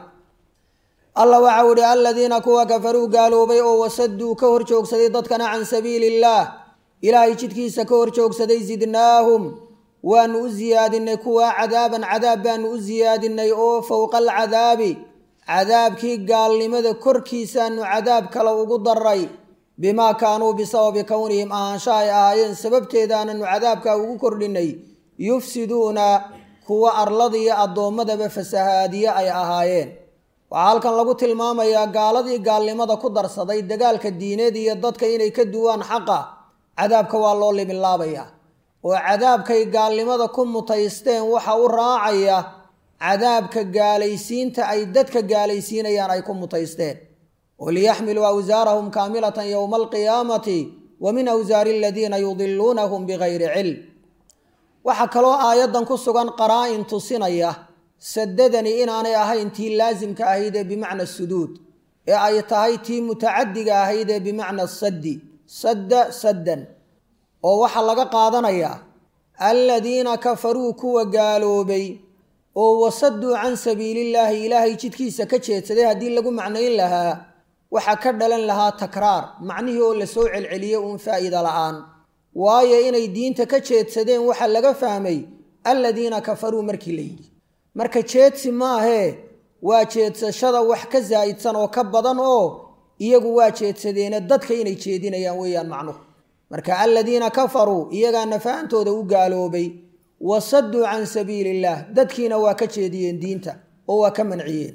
alla waxau idhi aladiina kuwa kafaruu gaaloobay oo wasaduu ka hor joogsaday dadkana can sabiili illaah ilaahay jidkiisa ka hor joogsaday zidnaahum waanu u siyaadinay kuwaa cadaaban cadaab baanu u siyaadinay oo fowqa alcadaabi cadaabkii gaalnimada korkiisaanu cadaab kale ugu daray bimaa kaanuu bisababi kownihim ahaansha ay ahaayeen sababteedaananu cadaabkaa ugu kordhinay yufsiduuna kuwa arlada iyo addoommadaba fasahaadiye ay ahaayeen waxaa halkan lagu tilmaamayaa gaaladii gaalnimada ku darsaday dagaalka diineed iyo dadka inay ka duwaan xaqa cadaabka waa loo libinlaabayaa oo cadaabkay gaalnimada ku mutaysteen waxa u raacaya cadaabka gaalaysiinta ay dadka gaalaysiinayaan ay ku mutaysteen oo liyaxmiluu awsaarahum kaamilatan yowma alqiyaamati wa min awsaari aladiina yudiluunahum bigayri cilm waxaa kaloo aayaddan ku sugan qaraa-in tusinaya sadadani inaanay ahayn tii laasimka ahayd ee bimacna suduud ee ay tahay tii mutacadiga ahayd ee bimacna saddi sadda saddan oo waxaa laga qaadanayaa aladiina kafaruu kuwa gaaloobay oo wasaduu can sabiilillaahi ilaahay jidkiisa ka jeedsaday haddii lagu macnayn lahaa waxaa ka dhalan lahaa takraar macnihii oo la soo celceliyey uun faa'iida la'aan waayo inay diinta ka jeedsadeen waxaa laga fahmay aladiina kafaruu markii la yidhi marka jeedsi maahee waa jeedsashada wax ka zaa'idsan oo ka badan oo iyagu waa jeedsadeene dadka inay jeedinayaan weeyaan macnuhu marka aladiina kafaruu iyagaa nafaantooda u gaaloobay wasaduu can sabiili illaah dadkiina waa ka jeediyeen diinta oo waa ka manciyeen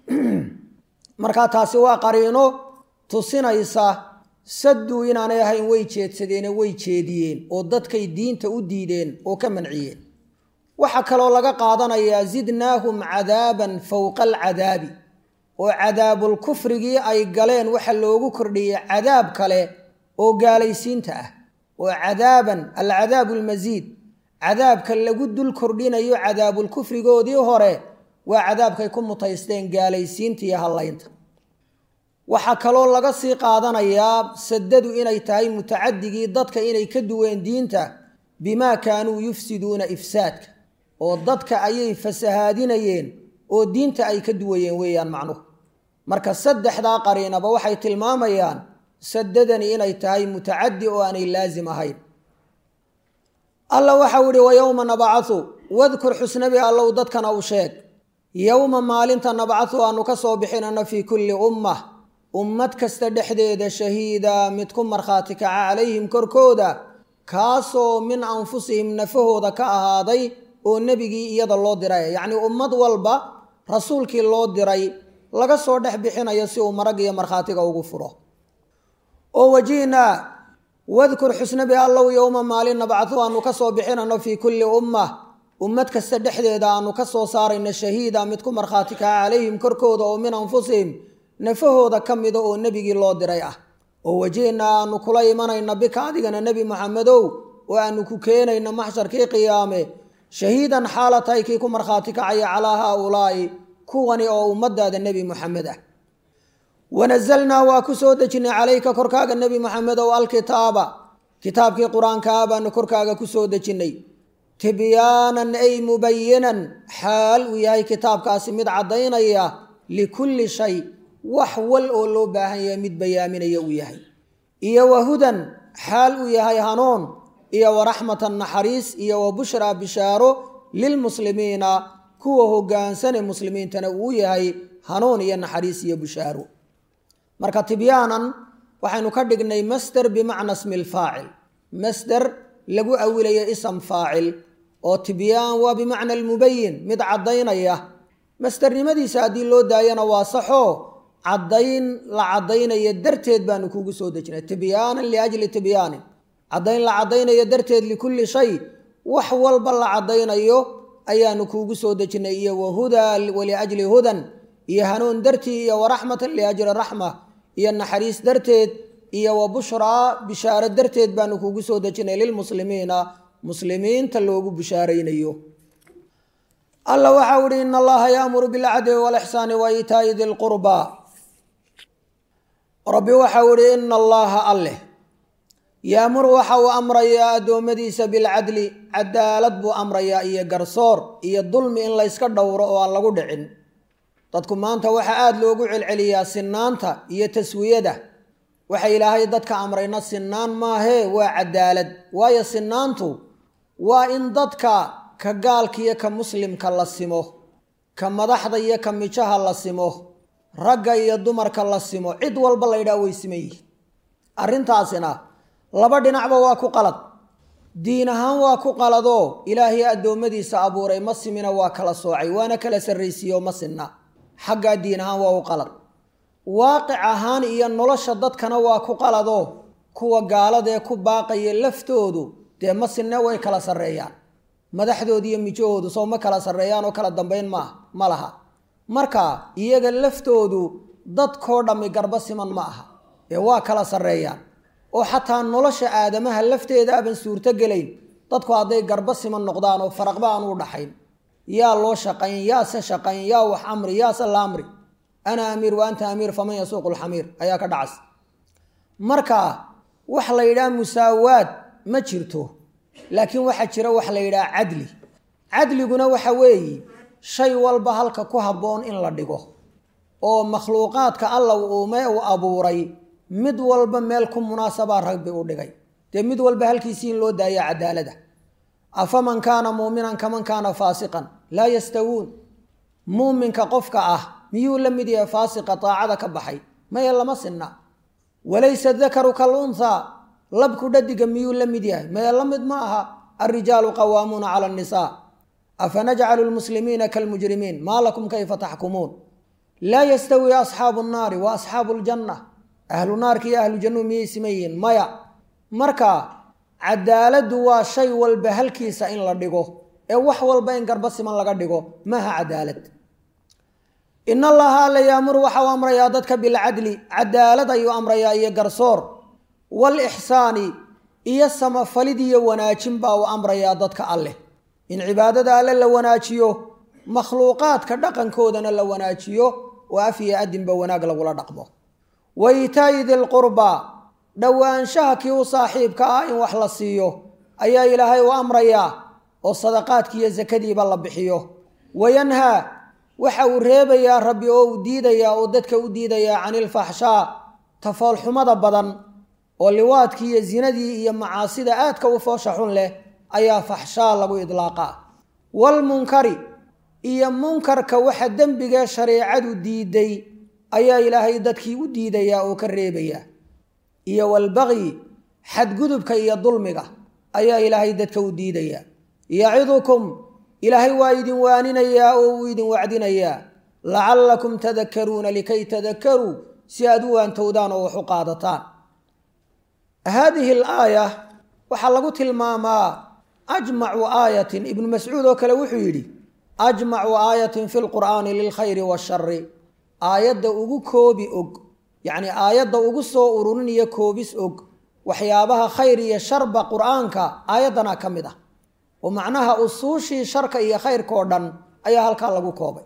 marka taasi waa qariino tusinaysa saduu inaanay ahayn way jeedsadeene way jeediyeen oo dadkay diinta u diideen oo ka manciyeen waxaa kaloo laga qaadanayaa zidnaahum cadaaban fowqa alcadaabi oo cadaabulkufrigii ay galeen waxa loogu kordhiyey cadaab kale oo gaalaysiinta ah oo cadaaban alcadaabu almasiid cadaabka lagu dul kordhinayo cadaabulkufrigoodii hore waa cadaabkay ku mutaysteen gaalaysiinta iyo hallaynta waxaa kaloo laga sii qaadanayaa sadadu inay tahay mutacadigii dadka inay ka duween diinta bimaa kaanuu yufsiduuna ifsaadka oo dadka ayay fasahaadinayeen oo diinta ay ka duwayeen weeyaan macnuhu marka saddexdaa qariinaba waxay tilmaamayaan sadadani inay tahay mutacadi oo aanay laasim ahayn alla waxau ihi wa yowma nabcahu wadkur xusnabi allow dadkana u sheeg yowma maalinta nabcahu aanu ka soo bixinano fii kulli ummah ummad kasta dhexdeeda shahiida mid ku markhaati kaca calayhim korkooda kaasoo min anfusihim nafahooda ka ahaaday oo nebigii iyada loo diray yacnii ummad walba rasuulkii loo diray laga soo dhex bixinayo si uu marag iyo markhaatiga ugu furo oo wajihnaa wadkur xusnabi allow yowma maalin nabcahu aanu ka soo bixinano fii kulli ummah ummad kasta dhexdeeda aanu ka soo saarayno shahiida mid ku markhaati kaca calayhim korkooda oo min anfusihim nafahooda ka mida oo nebigii loo diray ah oo wajihnaa aanu kula imanayna bika adigana nebi maxamedow oo aanu ku keenayno maxsharkii qiyaame shahiidan xaala tahay kii ku markhaati kacaya calaa haaulaa'i kuwani oo ummadaada nebi muxamed ah wanazalnaa waa ku soo dejinay calayka korkaaga nebi maxamedow alkitaaba kitaabkii qur-aankaa baanu korkaaga ku soo dejinnay tibyaanan ay mubayinan xaal uu yahay kitaabkaasi mid caddaynaya likulli shay wax wal oo loo baahan yahay mid bayaaminaya uu yahay iyo wa hudan xaal uu yahay hanuun iyo wa raxmatan naxariis iyo wa bushraa bishaaro lilmuslimiina kuwa hogaansane muslimiintana uu yahay hanuun iyo naxariis iyo bushaaro marka tibyaanan waxaynu ka dhignay masder bimacna smi lfaacil masder lagu awilayo ism faacil oo tibyaan waa bimacna almubayin mid caddaynaya masdernimadiisa haddii loo daayana waa saxoo caddayn la caddaynaya darteed baanu kuugu soo dejinay tibyaanan liajli tibyaanin caddayn la caddaynayo darteed likulli shay wax walba la caddaynayo ayaanu kuugu soo dejinay iyo wahudaa waliajli hudan iyo hanuun dartii iyo waraxmatan liajli raxma iyo naxariis darteed iyo wa bushraa bishaaro darteed baanu kuugu soo dejinay lilmuslimiina muslimiinta loogu bishaaraynayo alla waxau ihi in allaha yaamuru bilcadli walixsaani wa iitaa'i di lqurbaa rabbi waxau ihi ina allaha alleh yaamuru waxa uu amrayaa addoommadiisa bilcadli cadaalad buu amrayaa iyo garsoor iyo dulmi in layska dhowro oo aan lagu dhicin dadku maanta waxaa aada loogu celceliyaa sinaanta iyo taswiyada waxa ilaahay dadka amrayna sinaan maahee waa cadaalad waayo sinaantu waa in dadka ka gaalka iyo ka muslimka la simo ka madaxda iyo ka mijaha la simo ragga iyo dumarka la simo cid walba la ydhaha way siman yihin arrintaasina laba dhinacba waa ku qalad diin ahaan waa ku qaladoo ilaahay addoommadiisa abuuray ma simina waa kala soocay waana kala sarraysiiyo ma sinna xaggaa diin ahaan waa u qalad waaqic ahaan iyo nolosha dadkana waa ku qaladoo kuwa gaaladee ku baaqaya laftoodu dee ma sinne way kala sarreeyaan madaxdooda iyo mijahoodu soo ma kala sarreeyaan oo kala dambayn maaha ma laha marka iyaga laftoodu dadkoo dhammi garba siman ma aha ee waa kala sarreeyaan oo xataa nolosha aadamaha lafteeda aban suurto gelayn dadku hadday garba siman noqdaan oo faraqba aan u dhaxayn yaa loo shaqayn yaase shaqayn yaa wax amri yaase la amri ana amiir wa anta amiir faman yasuuqu lxamiir ayaa ka dhacas marka wax la yidhaha musaawaad ma jirto laakiin waxaa jira wax la yidhaha cadli cadliguna waxa weeye shay walba halka ku habboon in la dhigo oo makhluuqaadka alla uume uu abuuray mid walba meel ku munaasabaa rabbi u dhigay dee mid walba halkiisii in loo daaya cadaalada afaman kaana muuminan kaman kaana faasiqan laa yastawuun muuminka qofka ah miyuu la mid yahay faasiqa daacada ka baxay maya lama sinna walaysa dakaru kal unthaa labku dhadiga miyuu la mid yahay maya la mid ma aha alrijaalu qawaamuuna cala annisaa afanajcalu lmuslimiina kalmujrimiin maa lakum kayfa taxkumuun laa yastawi asxaabu nnaari wa asxaabu ljanna ahlu naarka iyo ahlu jannuhu miyay siman yihiin maya marka cadaaladdu waa shay walba halkiisa in la dhigo ee wax walba in garba siman laga dhigo maaha cadaalad in allaha alla yaamuru waxa uu amrayaa dadka bilcadli cadaalad ayuu amrayaa iyo garsoor waalixsaani iyo samafalid iyo wanaajin baa uu amrayaa dadka alleh in cibaadada alle la wanaajiyo makhluuqaadka dhaqankoodana la wanaajiyo oo af iyo adinba wanaag lagula dhaqmo wa itaa'i dilqurbaa dhowaanshaha kii u saaxiibka ah in wax la siiyo ayaa ilaahay u amrayaa oo sadaqaadkii iyo sakadiiba la bixiyo wayanhaa waxa uu reebayaa rabbi oo uu diidayaa oo dadka u diidayaa cani ilfaxshaa tafoolxumada badan oo liwaadkii iyo zinadii iyo macaasida aadka u foosha xun leh ayaa faxshaa lagu idlaaqaa waalmunkari iyo munkarka waxa dembigee shareecadu diiday ayaa ilaahay dadkii u diidayaa oo ka reebayaa iyo walbaqyi xadgudubka iyo dulmiga ayaa ilaahay dadka u diidayaa yacidukum ilaahay waa idin waaninayaa oo uu idin wacdinayaa lacallakum tadakaruuna likay tadakaruu si aad u waantowdaan oo wax u qaadataan haadihi alaaya waxaa lagu tilmaamaa ajmacu aayatin ibnu mascuud oo kale wuxuu yidhi ajmacu aayatin fi lqur'aani lilkhayri waashari aayadda ugu koobi og yacnii aayadda ugu soo ururin iyo koobis og waxyaabaha khayr iyo sharba qur'aanka aayaddanaa ka mid ah oo macnaha usuushii sharka iyo khayrka oo dhan ayaa halkaa lagu koobay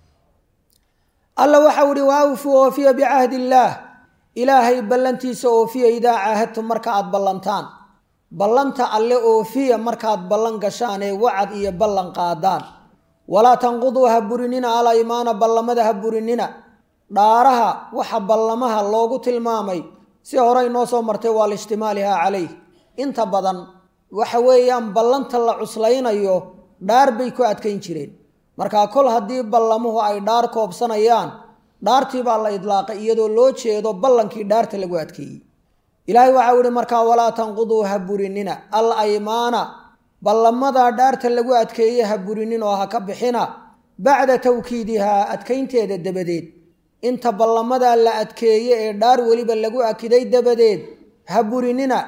alla waxau ihi wa awfuu oofiya bicahdi illaah ilaahay ballantiisa oofiya idaa caahadtum marka aad ballantaan ballanta alle oofiya markaad ballan gashaan ee wacad iyo ballan qaadaan walaa tanquduu ha burinina al aymaana ballamada ha burinina dhaaraha waxa ballamaha loogu tilmaamay si horey noo soo martay waa liishtimaalihaa calayh inta badan waxa weeyaan ballanta la cuslaynayo dhaar bay ku adkayn jireen markaa kol haddii ballamuhu ay dhaar koobsanayaan dhaartii baa la idlaaqay iyadoo loo jeedo ballankii dhaarta lagu adkeeyey ilaahay waxau ihi markaa walaa tanquduu ha burinina al aymaana ballamadaa dhaarta lagu adkeeye ha burinin oo ha ka bixina bacda tawkiidihaa adkaynteeda dabadeed inta ballamadaa la adkeeye ee dhaar weliba lagu akiday dabadeed ha burinina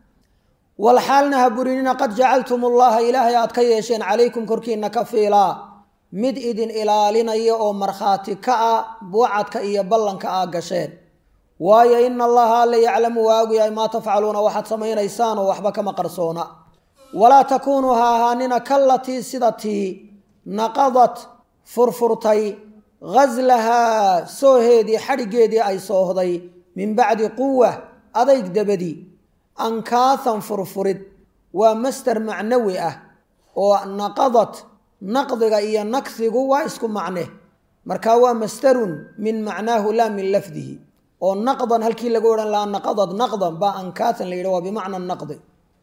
walxaalna ha burinina qad jacaltum ullaha ilaahay aad ka yeesheen calaykum korkiina ka fiilaa mid idin ilaalinaya oo markhaati ka ah buucadka iyo ballanka aa gasheen waayo ina allaha alla yaclamu waa ogyahay maa tafcaluuna waxaad samaynaysaan oo waxba kama qarsoona walaa takuunuu ha ahaanina kallatii sida tii naqadat furfurtay ghaslahaa sooheedii xadhiggeedii ay soohday min bacdi quwa adayg dabadii ankaahan furfurid waa masder macnawi ah oo naqadat naqdiga iyo nakhigu waa isku macne marka waa masdarun min macnaahu laa min lafdihi oo naqdan halkii laga odhan lahaa naqadad naqdan baa ankaahan la yidhi waa bimacna naqdi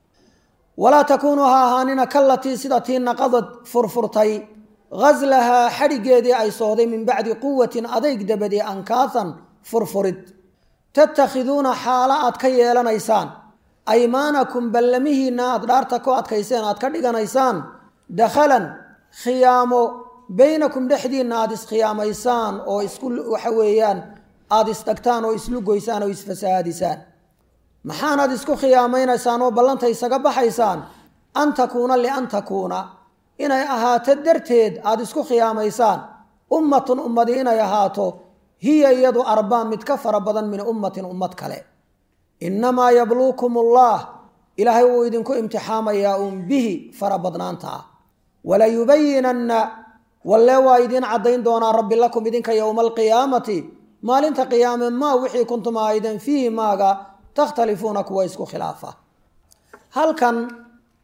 walaa takuunuu ha ahaanina kallatii sida tii naqadad furfurtay ghaslahaa xadhiggeedii ay soohday min bacdi quwatin adayg dabadii ankaahan furfurid tattakhiduuna xaalo aad ka yeelanaysaan aymaanakum ballamihiinna aad dhaarta ku adkayseen aad ka dhiganaysaan dakhalan khiyaamo baynakum dhexdiinna aada iskhiyaamaysaan oo isku waxa weeyaan aada istagtaan oo islu goysaan oo isfasahaadisaan maxaanaad isku khiyaamaynaysaan oo ballanta isaga baxaysaan an takuuna lian takuuna inay ahaato darteed aada isku khiyaamaysaan ummatun ummadi inay ahaato hiya iyadu arbaa mid ka fara badan min ummatin ummad kale innamaa yabluukum ullah ilaahay wuu idinku imtixaamayaa uun bihi fara badnaantaa walayubayinanna wallee waa idiin caddayn doonaa rabbi lakum idinka yowma alqiyaamati maalinta qiyaame maa wixii kuntum aaydan fiihi maaga takhtalifuuna kuwa isku khilaafa halkan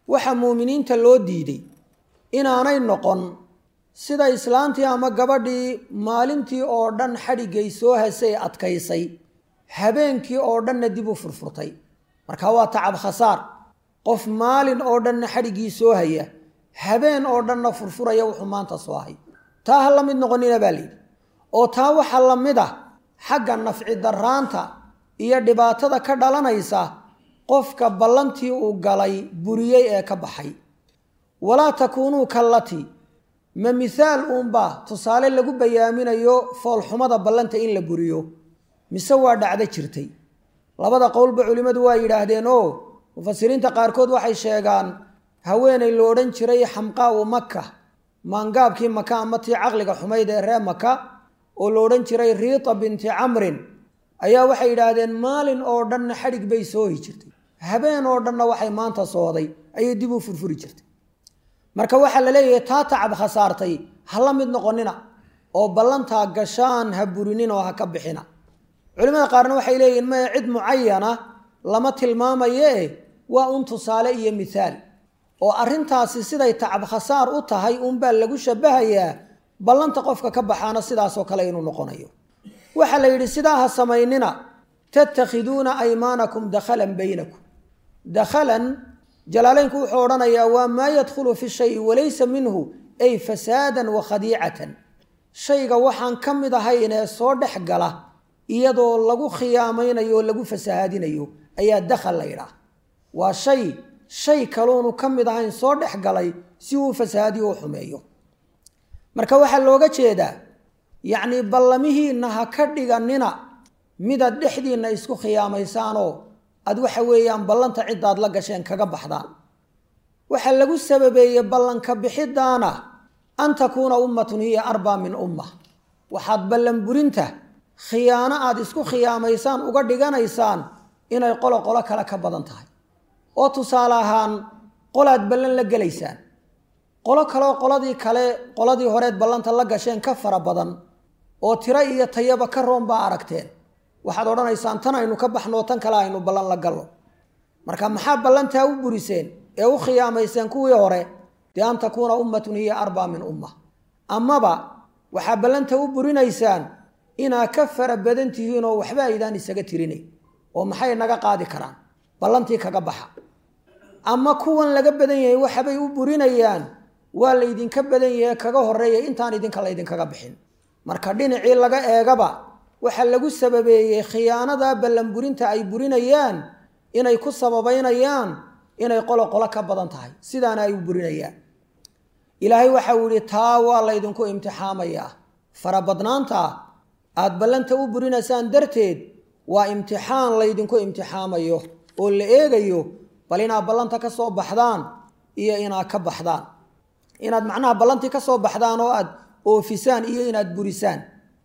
waxa muuminiinta loo diiday inaanay noqon sida islaantii ama gabadhii maalintii oo dhan xadhiggay soo hasay adkaysay habeenkii oo dhanna dib u furfurtay marka waa tacab khasaar qof maalin oo dhanna xadhiggii soo haya habeen oo dhanna furfuraya wuxuu maanta soo hay taa ha la mid noqonina baa layidhi oo taa waxaa la mid ah xagga nafci daraanta iyo dhibaatada ka dhalanaysa qofka ballantii uu galay buriyey ee ka baxay walaa takuunuu kallatii ma mithaal uunbaa tusaale lagu bayaaminayo foolxumada ballanta in la buriyo mise waa dhacdo jirtay labada qowlba culimmadu waa yidhaahdeen oo mufasiriinta qaarkood waxay sheegaan haweenay lo odhan jiray xamqaa'u maka maangaabkii maka ama tii caqliga xumayd ee ree maka oo la odhan jiray riita binti camrin ayaa waxay yidhaahdeen maalin oo dhanna xadhig bay soohi jirtay habeen oo dhanna waxay maanta sooday ayay dib u furfuri jirtay marka waxaa la leeyahay taa tacab khasaartay ha la mid noqonina oo ballantaa gashaan ha burinin oo ha ka bixina culimada qaarna waxay leeyihin maya cid mucayana lama tilmaamaye waa un tusaale iyo mithaal oo arrintaasi siday tacab khasaar u tahay unbaa lagu shabahayaa ballanta qofka ka baxaana sidaasoo kale inuu noqonayo waxaa la yidhi sidaa ha samaynina tattakhiduuna aymaanakum dakhalan baynakum dakhalan jalaaleynku wuxuu odhanayaa waa maa yadkhulu fi shayi walaysa minhu ay fasaadan wa khadiicatan shayga waxaan ka mid ahaynee soo dhex gala iyadoo lagu khiyaamaynayo oo lagu fasahaadinayo ayaa dakhal la yidhaah waa shay shay kaloonu ka mid ahayn soo dhex galay si uu fasahaadiyo u xumeeyo marka waxaa looga jeedaa yacnii ballamihiinna ha ka dhiganina midaad dhexdiinna isku khiyaamaysaanoo aad waxa weeyaan ballanta ciddaad la gasheen kaga baxdaan waxaa lagu sababeeyey ballanka bixidaana an takuuna ummatun hiya arbaa min umma waxaad ballan burinta khiyaano aad isku khiyaamaysaan uga dhiganaysaan inay qolo qolo kale ka badan tahay oo tusaale ahaan qolaad ballan la gelaysaan qolo kaleoo qoladii kale qoladii horeed ballanta la gasheen ka fara badan oo tiro iyo tayaba ka roon baa aragteen waxaad odhanaysaan tan aynu ka baxnoo tan kale aynu ballan la gallo marka maxaa ballantaa u buriseen ee u khiyaamayseen kuwii hore dee an takuuna ummatun hiya arbaa min umma amaba waxaa ballanta u burinaysaan inaa ka fara badan tihiin oo waxba aydaan isaga tirinay oo maxay naga qaadi karaan ballantii kaga baxa ama kuwan laga badan yahay waxabay u burinayaan waa laydinka badan yahe kaga horeeya intaan idinka laydinkaga bixin marka dhinacii laga eegaba waxaa lagu sababeeyey khiyaanada ballanburinta ay burinayaan inay ku sababaynayaan inay qolo qolo ka badan tahay sidaana ay u burinayaan ilaahay waxau yihi taa waa laydinku imtixaamayaa farabadnaanta aad ballanta u burinaysaan darteed waa imtixaan laydinku imtixaamayo oo la eegayo bal inaad ballanta ka soo baxdaan iyo inaad ka baxdaan inaad macnaha ballantii ka soo baxdaan oo aad oofisaan iyo inaad burisaan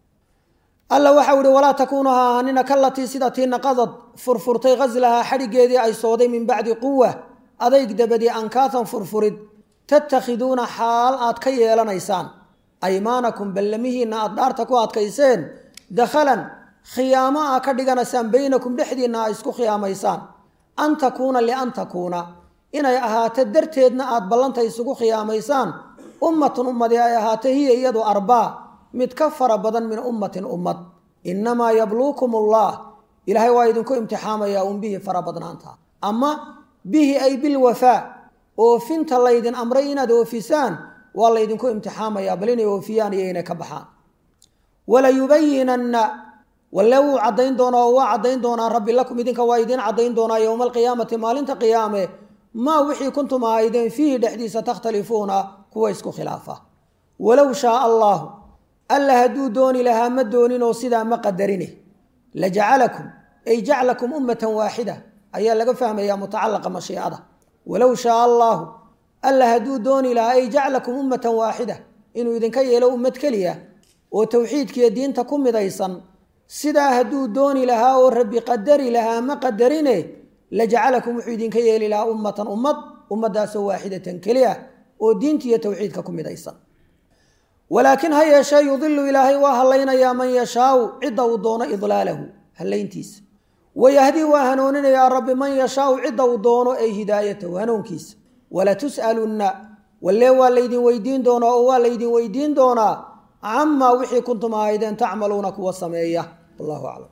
alla waxau ihi walaa takuunu ha ahaanina kalatii sida tii naqadad furfurtay ghaslahaa xadhigeedii ay sooday min bacdi quwa adayg dabadii ankaatan furfurid tattakhiduuna xaal aad ka yeelanaysaan aymaanakum ballamihiinna aad dhaarta ku adkayseen dakhalan khiyaamo aa ka dhiganaysaan baynakum dhexdiinna a isku khiyaamaysaan an takuuna lian takuuna inay ahaato darteedna aad ballanta isugu khiyaamaysaan ummatun ummadi ay ahaato hiya iyadu arbaa mid ka fara badan min ummatin ummad innamaa yabluukum allah ilaahay waa idinku imtixaamayaa un bihi fara badnaanta ama bihi ay bilwafaa oofinta laydin amray inaad oofisaan waa laydinku imtixaamayaa bal inay oofiyaan iyo inay ka baxaan walayubayinanna walle wuu caddayn doonaa oo waa caddayn doonaa rabbi lakum idinka waa idiin caddayn doonaa yowma alqiyaamati maalinta qiyaame maa wixii kuntum ahaydeen fiihi dhexdiisa takhtalifuuna kuwa isku khilaafa walow shaaa allaahu alla hadduu dooni lahaa ma dooninoo sidaa ma qadarine la jacalakum ay jaclakum ummatan waaxida ayaa laga fahmayaa mutacalaqa mashiicada walow shaaa allaahu alla hadduu dooni lahaa ay jaclakum ummatan waaxida inuu idinka yeelo ummad keliya oo towxiidkiiyo diinta ku midaysan sidaa hadduu dooni lahaa oo rabbi qadari lahaa ma qadarine la jacalakum wuxuu idinka yeeli lahaa ummatan ummad ummadaasoo waaxidatan keliya oo diintiiyo towxiidka ku midaysan walaakin ha yeeshee yudilu ilaahay waa hallaynayaa man yashaau cidda uu doono idlaalahu hallayntiisa wayahdii waa hanuuninayaa rabbi man yashaau cidda uu doono ay hidaayatahu hanuunkiisa walatus'alunna walle waa laydin weydiin doonaa oo waa laydin weydiin doonaa camaa wixii kuntum ahaydeen tacmaluuna kuwa sameeya wallahu aclam